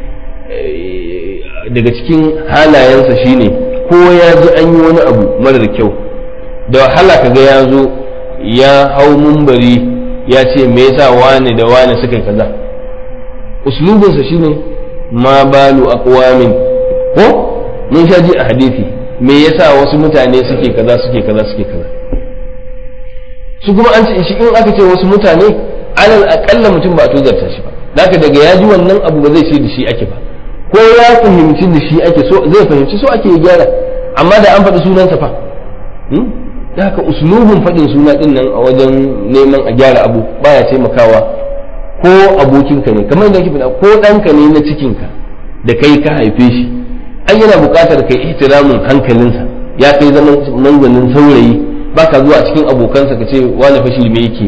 daga cikin halayensa shine ko ya ji an yi wani abu marar kyau da wahala kaga ya zo ya hau mumbari ya ce me yasa wane da wane suka kaza uslubinsa shine ma balu aqwamin ko mun sha ji a hadisi me yasa wasu mutane suke kaza suke kaza suke kaza su kuma an ce shi in aka ce wasu mutane alal akalla mutum ba a tozarta shi ba zaka daga ya ji wannan abu ba zai ce da shi ake ba ko ya fahimci da shi ake so zai fahimci so ake gyara amma da an faɗi sunansa fa da haka uslubin faɗin suna ɗin nan a wajen neman a gyara abu baya taimakawa ko abokinka ne kamar yadda faɗa ko ɗanka ne na cikinka da kai ka haife shi an yana buƙatar kai ihtiramin hankalinsa ya kai zaman manzanin saurayi baka zuwa cikin abokansa ka ce wani fashi me yake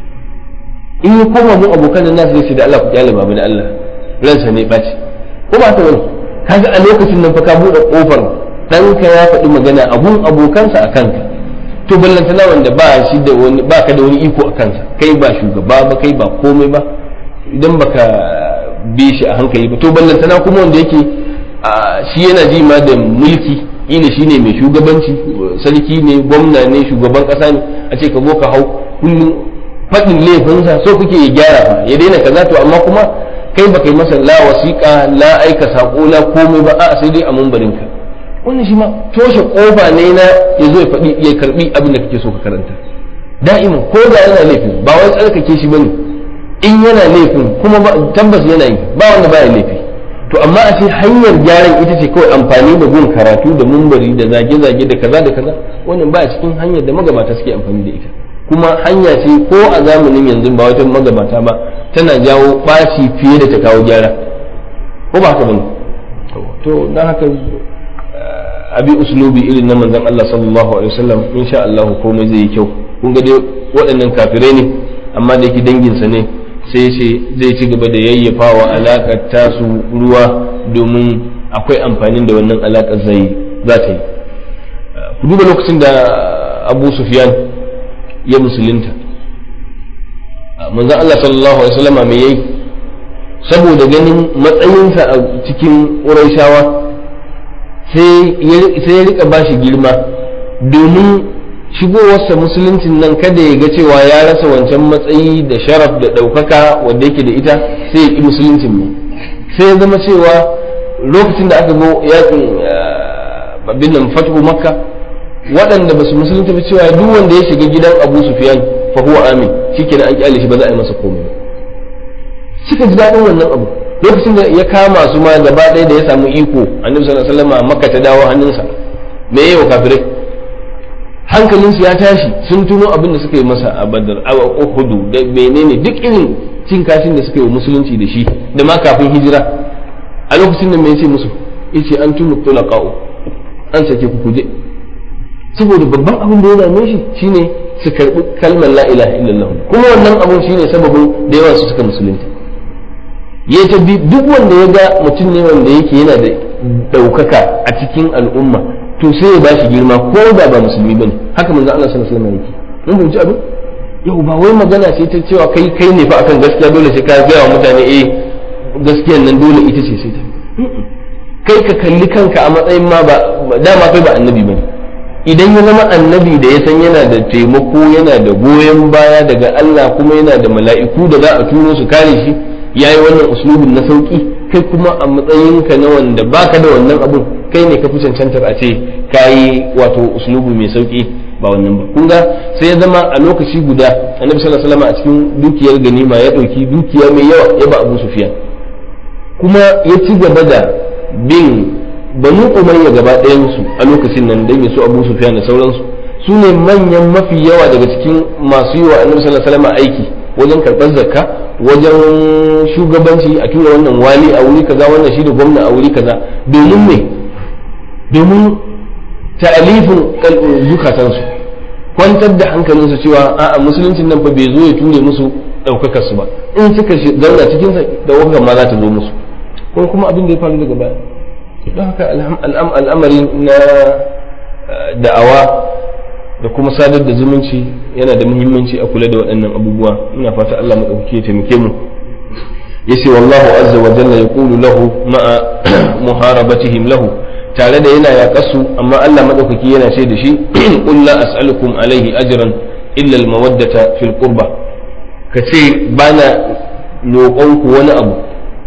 in yi koma mun abokan nan nasu zai ce da Allah ku kyale babu da Allah ransa ne ɓaci ko ba ta wani kaga a lokacin nan fa ka buɗe ƙofar ɗanka ya faɗi magana abun abokansa a kanka to ballantana wanda ba shi da wani ba ka da wani iko a kansa kai ba shugaba ba kai ba komai ba idan baka bi shi a hankali ba to ballantana kuma wanda yake shi yana ji ma da mulki ina shine mai shugabanci sarki ne gwamna ne shugaban kasa ne a ce ka zo ka hau kullum faɗin laifinsa so kuke ya gyara fa ya daina kaza to amma kuma kai baka yi masa la wasiƙa la aika saƙo la komai ba a sai dai a mambarinka wannan shi ma toshe kofa ne na ya zo ya faɗi ya karbi abin da kake so ka karanta da'iman ko da yana laifin ba wai tsarkake shi bane in yana laifin kuma tabbas yana yi ba wanda baya laifi to amma a ce hanyar gyaran ita ce kawai amfani da gun karatu da mumbari da zage-zage da kaza da kaza wannan ba cikin hanyar da magabata suke amfani da ita kuma hanya ce ko a zamanin yanzu ba wata magabata ba tana jawo ɓaci fiye da ta kawo gyara ko ba haka bane to don haka abi uslubi irin na manzon Allah sallallahu alaihi wasallam insha Allah komai zai yi kyau kun ga dai waɗannan kafirai ne amma da yake danginsa ne sai ce zai ci gaba da yayyafawa alaƙar tasu ruwa domin akwai amfanin da wannan alaƙar zai za ta yi ku duba lokacin da abu sufyan ya musulunta manzon Allah sallallahu alaihi wasallama me yayi saboda ganin matsayinsa a cikin ƙurayshawa sai ya rika bashi girma domin shigowarsa musuluncin nan kada ya ga cewa ya rasa wancan matsayi da sharaf da ɗaukaka wanda yake da ita sai ya ƙi musuluncin ne sai ya zama cewa lokacin da aka zo yakin babin nan fatu makka waɗanda ba su musulunta ba cewa duk wanda ya shiga gidan abu sufyan fa huwa amin shikenan an kyale shi ba za a yi masa komai ba suka ji daɗin wannan abu lokacin da ya kama su ma gaba ɗaya da ya samu iko annabi sallallahu alaihi wasallam makka ta dawo hannunsa me yayi wa kafirai hankalinsu ya tashi sun tuno abin da suka yi masa a badar a uhudu da menene duk irin cin kashin da suka yi wa musulunci da shi da ma kafin hijira a lokacin da me yace musu yace an tunu tulaqa'u an sake ku kuje saboda babban abin da ya dame shi shine su karbi kalmar la ilaha illallah kuma wannan abin shine sababin da yawa su suka musulunta ya ta duk wanda ya ga mutum ne wanda yake yana da ɗaukaka a cikin al'umma to sai ya bashi girma ko da ba musulmi bane haka manzo Allah sallallahu alaihi wasallam yake mun fahimci abin yau ba wai magana ce ta cewa kai kai ne fa akan gaskiya dole sai ka gaya wa mutane eh gaskiyan nan dole ita ce sai ta kai ka kalli kanka a matsayin ma ba dama kai ba annabi bane idan ya zama annabi da ya san yana da taimako yana da goyon baya daga Allah kuma yana da mala'iku da za a turo su kare shi yayi wannan uslubin na sauki kai kuma a matsayinka na wanda baka da wannan abun kai ne ka fi cancantar a ce kayi wato uslubu mai sauki ba wannan ba kun ga sai ya zama a lokaci guda annabi sallallahu alaihi wasallam a cikin dukiyar ganima ya dauki dukiya mai yawa ya ba Abu Sufyan kuma ya ci gaba da bin banu umayya gaba ɗayan su a lokacin nan dan ya so Abu Sufyan da sauransu su ne manyan mafi yawa daga cikin masu yi wa annabi sallallahu alaihi wasallam aiki wajen karɓar zakka wajen shugabanci a tura wannan wali a wuri kaza wannan shi da gwamna a wuri kaza domin me domin ta'alifin zukatansu kwantar da hankalinsu cewa a'a musuluncin nan fa bai zo ya ture musu ɗaukakar su ba in suka zauna cikin sa ɗaukakar ma za ta zo musu ko kuma abin da ya faru daga baya don haka al'amari na da'awa da kuma sadar da zumunci yana da muhimmanci a kula da waɗannan abubuwa ina fata Allah maɗauki ya taimake mu yace wallahu azza wa jalla yaqulu lahu ma'a muharabatihim lahu tare da yana yaƙasu amma Allah maɗaukaki yana ce da shi qul la as'alukum alaihi ajran illa al-mawaddata fil qurba ka ce bana roƙon ku wani abu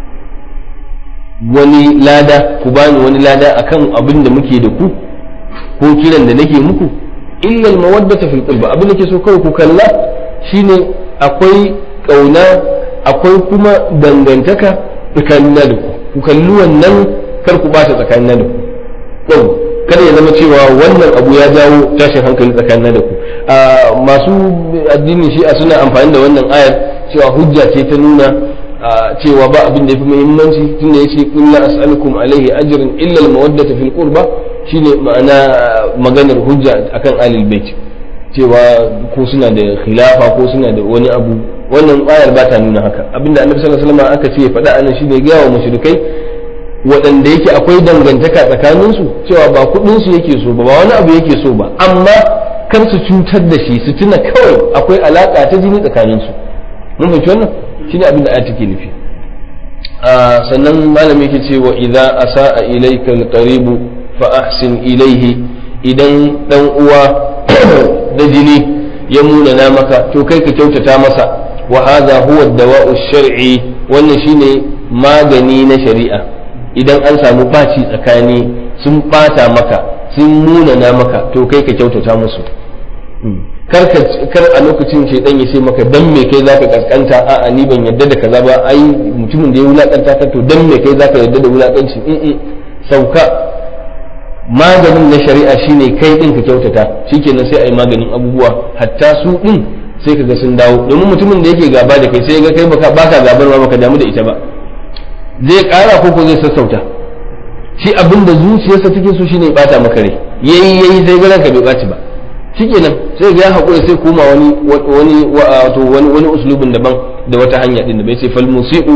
wani lada ku bani wani lada akan abin da muke da ku ko kiran da nake muku illa al-mawaddata fil qurba abin da ke so kawai ku kalla shine akwai kauna akwai kuma dangantaka tsakanin da ku ku kalli wannan kar ku bata tsakanin da ku yau kada ya zama cewa wannan abu ya jawo tashin hankali tsakanin da ku masu addini shi a suna amfani da wannan ayar cewa hujja ce ta nuna cewa ba abin da yafi muhimmanci tunda yace qul la as'alukum alaihi ajran illa al-mawaddata fil qurba shine ma'ana maganar hujja akan alil bait cewa ko suna da khilafa ko suna da wani abu wannan ayar ba ta nuna haka abinda annabi sallallahu alaihi wasallam aka ce ya faɗa anan shine ga wa mushrikai waɗanda yake akwai dangantaka tsakanin su cewa ba kuɗin su yake so ba ba wani abu yake so ba amma kar su cutar da shi su tuna kawai akwai alaka ta jini tsakanin su mun fahimci wannan shine abin da ayat take nufi sannan malami yake cewa idza asaa ilayka alqaribu fa ahsin ilayhi idan dan uwa da jini ya munana maka to kai ka kyautata masa wa hadha huwa dawa'u shar'i wannan shine magani na shari'a idan an samu baci tsakani sun bata maka sun munana maka to kai ka kyautata musu kar kar a lokacin shaidan ya ce maka dan me kai zaka kaskanta a'a ni ban yadda da kaza ba ai mutumin da ya wulakanta ka to dan me kai zaka yadda da wulakanci in sauka maganin na shari'a shine kai din ka kyautata shikenan sai ai maganin abubuwa hatta su din sai kaga sun dawo domin mutumin da yake gaba da kai sai ga kai baka baka gabar ma baka damu da ita ba zai kara ko ko zai sassauta shi abin da zuciyarsa take so shine bata maka rai yayi yayi sai ga ka bai baci ba shikenan sai ga ya hakura sai koma wani wani wato wani wani uslubin daban da wata hanya din da bai ce fal musiu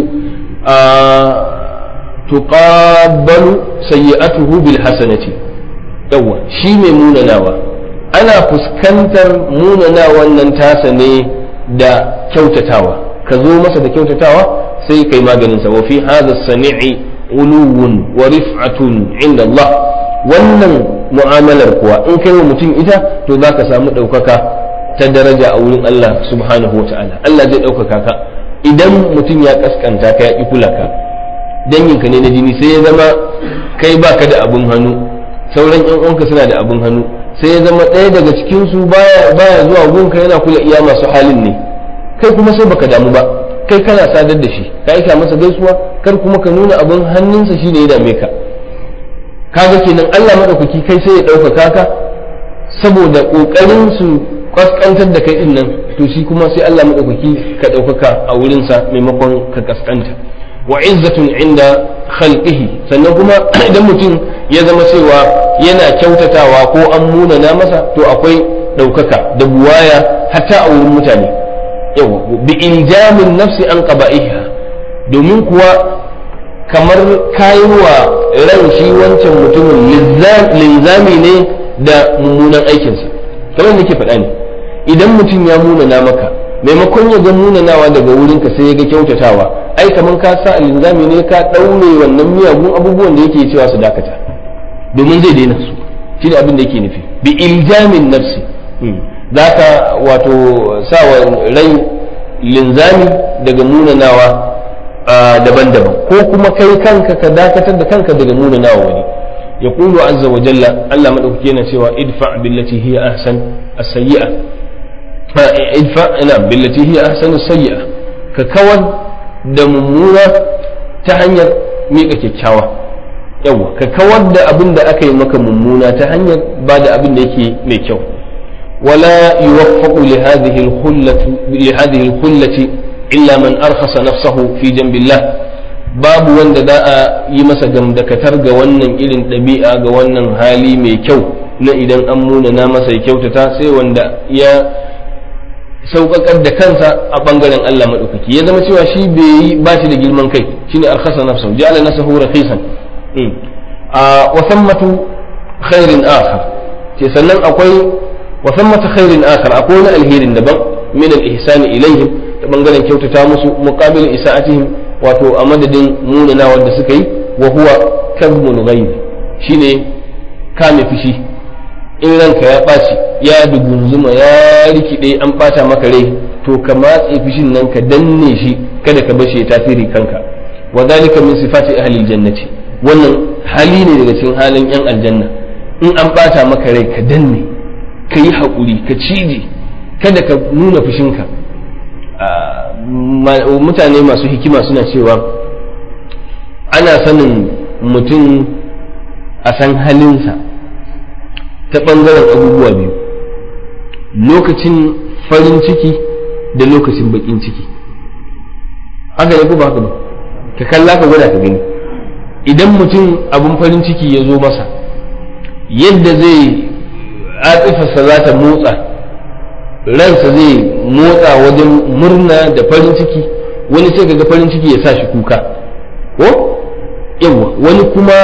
tuqabbalu sayyi'atuhu bil hasanati yawa shi mai munanawa ana fuskantar munanawan nan tasa ne da kyautatawa ka zo masa da kyautatawa sai kai maganin sa wa fi hadha sani'i uluwun wa rif'atun inda Allah wannan mu'amalar kuwa in kai wa mutum ita to zaka samu ɗaukaka ta daraja a wurin Allah subhanahu wa ta'ala Allah zai ɗaukaka ka idan mutum ya kaskanta ka ya ƙi kula ka danginka ne na jini sai ya zama kai baka da abun hannu sauran yan uwanka suna da abun hannu sai ya zama ɗaya daga cikin su baya baya zuwa gunka yana kula iya masu halin ne kai kuma sai baka damu ba kai kana sadar da shi ka aika masa gaisuwa kar kuma ka nuna abun hannunsa shine ya dame ka kaga kenan Allah madaukaki kai sai ya ɗaukaka ka saboda ƙoƙarin su kaskantar da kai din nan to shi kuma sai Allah madaukaki ka ɗaukaka a wurinsa maimakon ka kaskanta wa izzatun inda khalqihi sannan kuma idan mutum ya zama cewa yana kyautatawa ko an munana masa to akwai ɗaukaka da buwaya hatta a wurin mutane yawa bi iljamin nafsi an qaba'iha domin kuwa kamar kayiwa ran shi wancan mutumin linzami ne da mummunan aikinsa kamar nake faɗa ne idan mutum ya munana maka maimakon ya ga munanawa daga wurinka sai ya ga kyautatawa ai kamar ka sa linzami ne ka ɗaure wannan miyagun abubuwan da yake cewa su dakata domin zai daina su shi ne abin da yake nufi bi iljamin nafsi za ka wato sa wa rai linzami daga munanawa daban-daban ko kuma kai kanka ka dakatar da kanka daga munanawa wani ya kulu azza wa jalla Allah madaukake yana cewa idfa billati hiya ahsan as-sayyi'a idfa ina billati hiya ahsan as-sayyi'a ka kawar da mummuna ta hanyar miƙa kyakkyawa yawa ka kawar da abin da aka yi maka mummuna ta hanyar ba da abin da yake mai kyau wala yuwaffaqu li hadhihi al-khullati li hadhihi al-khullati illa man arkhasa nafsahu fi jambillah babu wanda za a yi masa gamdakatar ga wannan irin ɗabi'a ga wannan hali mai kyau na idan an munana masa ya kyautata sai wanda ya sauƙaƙar da kansa a ɓangaren Allah maɗaukaki ya zama cewa shi bai yi ba shi da girman kai shine arkhasa nafsahu ja'ala nafsahu rakhisan a wa thammatu khairin akhar ce sannan akwai wa thammatu khairin akhar akwai wani alherin daban min al-ihsani ilaihim ta bangaren kyautata musu muqabil isa'atihim wato a madadin munana wanda suka yi wa huwa kadhmun ghayb shine kame fushi in ranka ya ɓaci ya dugunzuma ya rikide an ɓata maka rai to ka matse fushin nan ka danne shi kada ka bashi ya tasiri kanka wa zalika min sifati ahli jannati wannan hali ne daga cikin halin yan aljanna in an ɓata maka rai ka danne ka yi haƙuri ka cije kada ka nuna fushinka mutane masu hikima suna cewa ana sanin mutum a san halinsa ta ɓangaren abubuwa biyu lokacin farin ciki da lokacin baƙin ciki haka ne ko ba haka ba ka kalla ka gwada ka gani idan mutum abin farin ciki ya zo masa yadda zai atsifarsa za ta motsa ransa zai motsa wajen murna da farin ciki wani sai ga farin ciki ya sa shi kuka ko yawa wani kuma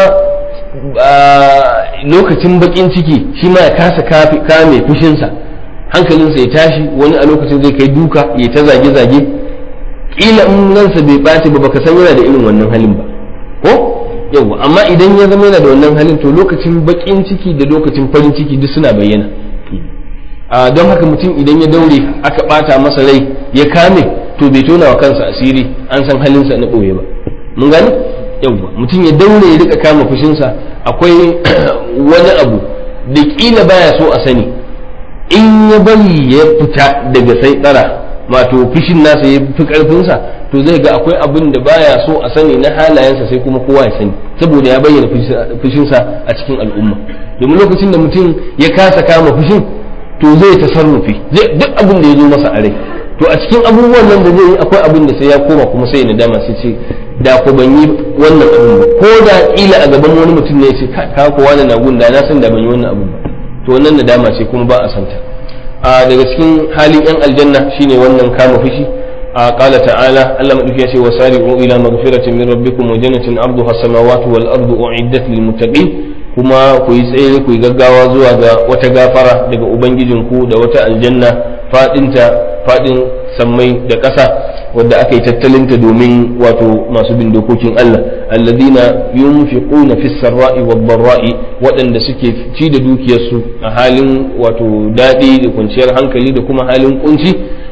lokacin bakin ciki shi ma ya kasa kame fushinsa hankalinsa ya tashi wani a lokacin zai kai duka ya ta zage-zage kila in ransa bai ɓaci ba baka san yana da irin wannan halin ba ko yawa amma idan ya zama yana da wannan halin to lokacin bakin ciki da lokacin farin ciki duk suna bayyana don haka mutum idan ya daure aka ɓata masa rai ya kame to bai tona wa kansa asiri an san halinsa na ɓoye ba mun gane yauwa mutum ya daure ya rika kama fushinsa akwai wani abu da kila baya so a sani in ya bari ya fita daga sai tsara wato fushin nasa ya fi karfinsa to zai ga akwai abin da baya so a sani na halayensa sai kuma kowa ya sani saboda ya bayyana fushinsa a cikin al'umma domin lokacin da mutum ya kasa kama fushin to zai tasarrufi duk abin da ya zo masa a rai to a cikin abubuwan nan da zai yi akwai abin da sai ya koma kuma sai ya nadama sai ce da ku ban yi wannan abin ba ko da ila a gaban wani mutum ne ya ce ka ko wani na gunda na san da ban yi wannan abin ba to wannan nadama ce kuma ba a santa a daga cikin halin yan aljanna shine wannan kama fushi a qala ta'ala Allah madauki ya ce wasari'u ila maghfiratin min rabbikum wa jannatin arduha as-samawati wal ardu u'iddat lil muttaqin kuma ku yi tsaye ku yi gaggawa zuwa ga wata gafara daga ubangijinku da wata aljanna fadinta fadin sammai da ƙasa wadda aka yi tattalinta domin wato masu bin dokokin Allah alladina yunfiquna fis sarra'i wad dharra'i waɗanda suke ci da dukiyarsu a halin wato daɗi da kwanciyar hankali da kuma halin kunci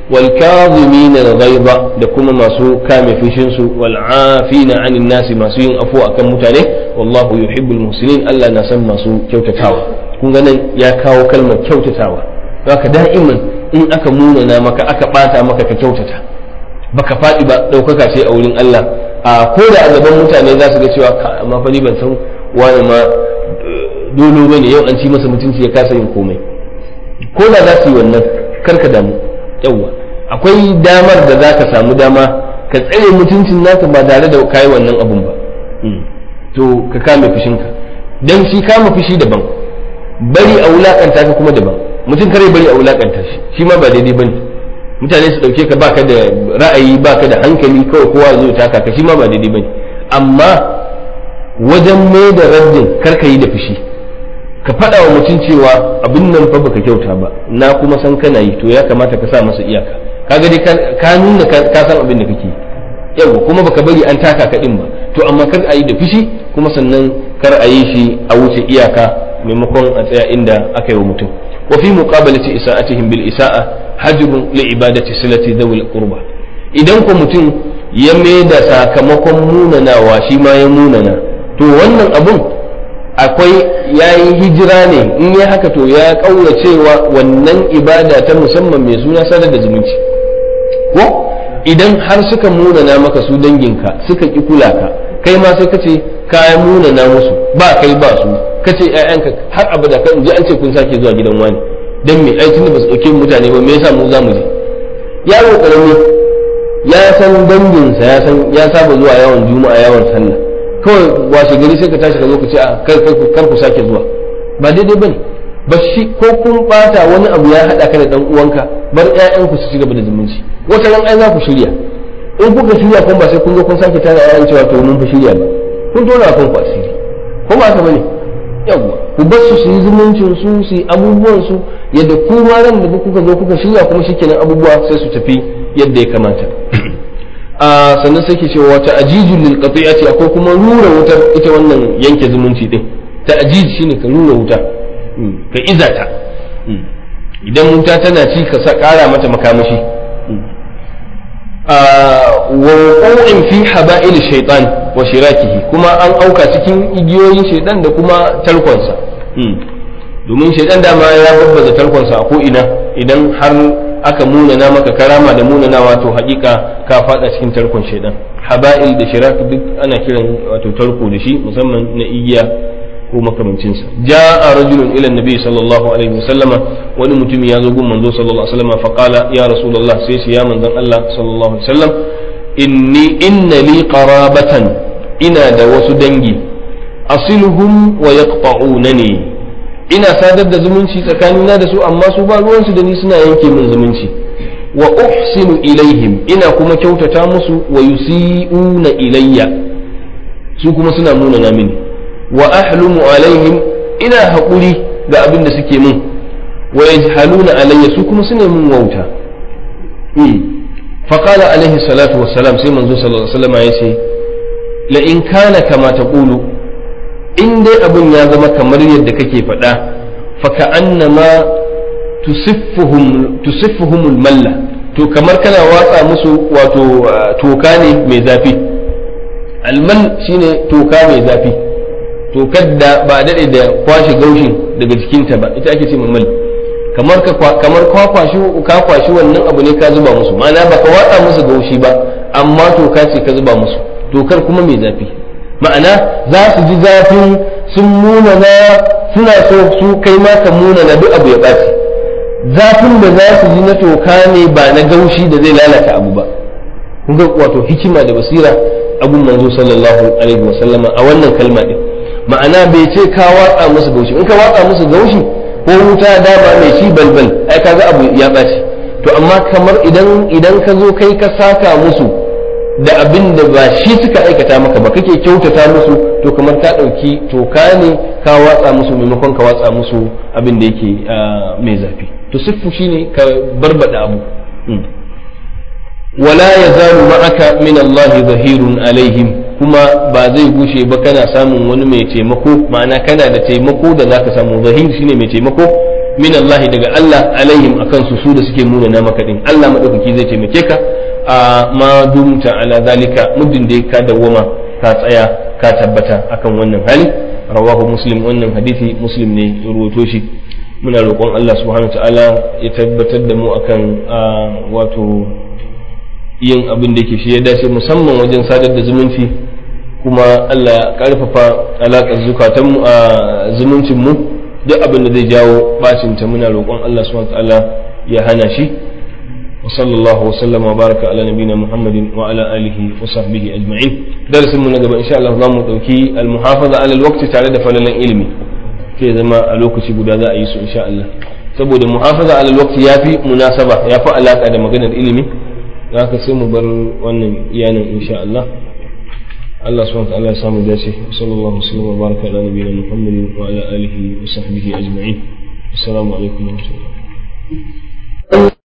wal kadhimin al-ghaiba da kuma masu kame fushin su wal afina 'anil nasi masu yin afu akan mutane wallahu yuhibbul muhsinin Allah na san masu kyautatawa kun ga nan ya kawo kalmar kyautatawa haka da'iman in aka munana maka aka bata maka ka kyautata baka faɗi ba ɗaukaka ce a wurin Allah a ko da a gaban mutane za su ga cewa amma fa ni ban san wani ma dolo bane yau an ci masa mutunci ya kasa yin komai ko da za su yi wannan karka damu yawwa akwai damar da za ka samu dama ka tsare mutuncin naka ba tare da kayi wannan abun ba to ka kame fushinka dan shi kama fushi daban bari a wulakanta ka kuma daban mutum kare bari a wulakanta shi shi ma ba daidai bane mutane su dauke ka baka da ra'ayi baka da hankali kawai kowa zai taka ka shi ma ba daidai bane amma wajen mai da raddin karka yi da fushi ka faɗa wa mutum cewa abin nan fa baka kyauta ba na kuma san kana yi to ya kamata ka sa masa iyaka kaga dai ka nuna ka san abin da kake yawa kuma baka bari an taka ka din ba to amma kar a yi da fushi kuma sannan kar a yi shi a wuce iyaka maimakon a tsaya inda aka yi wa mutum wa fi muqabalati isa'atihim bil isa'a hajrun li ibadati silati dhawil qurba idan ko mutum ya mai da sakamakon munanawa shi ma ya munana to wannan abun akwai ya yi hijira ne in ya haka to ya cewa wannan ibada ta musamman mai suna sadar da zumunci ko idan har suka munana maka su danginka suka ki kula ka kai ma sai ka ce ka munana musu ba kai ba su ka ce ƴaƴanka har abada kan ji an ce kun sake zuwa gidan wani dan me ai tunda ba su dauke mutane ba me yasa mu za mu je yaro karami ya san danginsa ya san ya saba zuwa yawan juma'a yawan sallah kawai washe gari sai ka tashi ka zo ka ce a kar ku sake zuwa ba daidai bane ba shi ko kun bata wani abu ya hada ka da dan uwanka bar ƴaƴanku su ci gaba da zumunci wata ran ai za ku shirya in kuka shirya kun ba sai kun zo kun sake tana ƴaƴan cewa to mun fa shirya ba kun tona kan ku asiri ko ba haka bane yawwa ku bar su su yi zumuncin su su yi abubuwan su yadda ku ma ran da kuka zo kuka shirya kuma shikenan abubuwa sai su tafi yadda ya kamata a sannan sai ke cewa wata ajijin lil qati'ati akwai kuma rura wutar ita wannan yanke zumunci din ta ajij shine ka rura wuta ka izata idan wuta tana ci ka sa kara mata makamashi wa wuqu'in fi haba'il shaytan wa shirakihi kuma an auka cikin igiyoyin shaytan da kuma tarkonsa domin shaytan dama ya babbaza tarkonsa a ko ina idan har aka munana maka karama da munanawa to hakika ka fada cikin tarkon shaidan haba'il da shirak duk ana kiran wato tarko da shi musamman na igiya ko makamancinsa ja'a rajulun ila nabi sallallahu alaihi wasallama wani mutum ya zo gun manzo sallallahu alaihi wasallama fa qala ya rasulullah sai shi ya manzon Allah sallallahu alaihi wasallam inni inna li qarabatan ina da wasu dangi asiluhum wa yaqta'unani ina sadar da zumunci tsakanina da su amma su ba ruwansu da ni suna yanke min zumunci wa uhsinu ilaihim ina kuma kyautata musu wa yusi'una ilayya su kuma suna munana mini wa ahlumu alaihim ina haƙuri ga abin da suke min wa yajhaluna alayya su kuma suna min wauta فقال عليه الصلاة والسلام سيما صلى الله عليه وسلم يسي لئن كان كما تقول in dai abin ya zama kamar yadda kake faɗa faka annama tusiffuhumul malla to kamar kana watsa musu wato toka ne mai zafi almal shine toka mai zafi tokar da ba daɗe da kwashe gaushin daga jikinta ba ita ake ce mal kamar kamar ka kwashi ka kwashi wannan abu ne ka zuba musu ma'ana ba ka watsa musu gaushi ba amma toka ce ka zuba musu tokar kuma mai zafi ma'ana za su ji zafin sun munana suna so su kai ma ka munana duk abu ya ɓaci zafin da za su ji na toka ne ba na gaushi da zai lalata abu ba kun ga wato hikima da basira abun manzo sallallahu alaihi wa sallama a wannan kalma din ma'ana bai ce ka watsa musu gaushi in ka watsa musu gaushi ko wuta dama mai shi balbal ai kaga abu ya ɓaci to amma kamar idan idan ka zo kai ka saka musu da abin da ba shi suka aikata maka ba kake kyautata musu to kamar ka ɗauki toka ne ka watsa musu maimakon ka watsa musu abin da yake mai zafi to siffu shine ka barbada abu wala ya zalu ma'aka min Allah zahirun alaihim kuma ba zai gushe ba kana samun wani mai taimako ma'ana kana da taimako da zaka samu zahir shine mai taimako min Allah daga Allah alaihim akan su su da suke muna na maka din Allah madaukaki zai taimake ka a ma dumta ala zalika muddin da ka dawwama ka tsaya ka tabbata akan wannan hali rawahu muslim wannan hadisi muslim ne ya ruwato shi muna roƙon Allah subhanahu ta'ala ya tabbatar da mu akan wato yin abin da ke shi ya dace musamman wajen sadar da zumunci kuma Allah ya karfafa alaƙar zukatanmu a zumuncin mu duk abin da zai jawo bacin ta muna roƙon Allah subhanahu ta'ala ya hana shi wa sallallahu wa sallama wa baraka ala nabina muhammadin wa ala alihi wa sahbihi ajma'in darasin mu na gaba insha Allah za mu dauki al muhafaza ala al waqti tare da falalan ilimi sai zama a lokaci guda za a yi su insha Allah saboda muhafaza ala al waqti yafi munasaba yafi alaka da maganar ilimi haka sai mu bar wannan iyanan insha Allah Allah subhanahu wa ta'ala ya samu dace sallallahu alaihi wa baraka ala nabiyina Muhammadin wa ala alihi wa sahbihi ajma'in assalamu alaikum wa rahmatullahi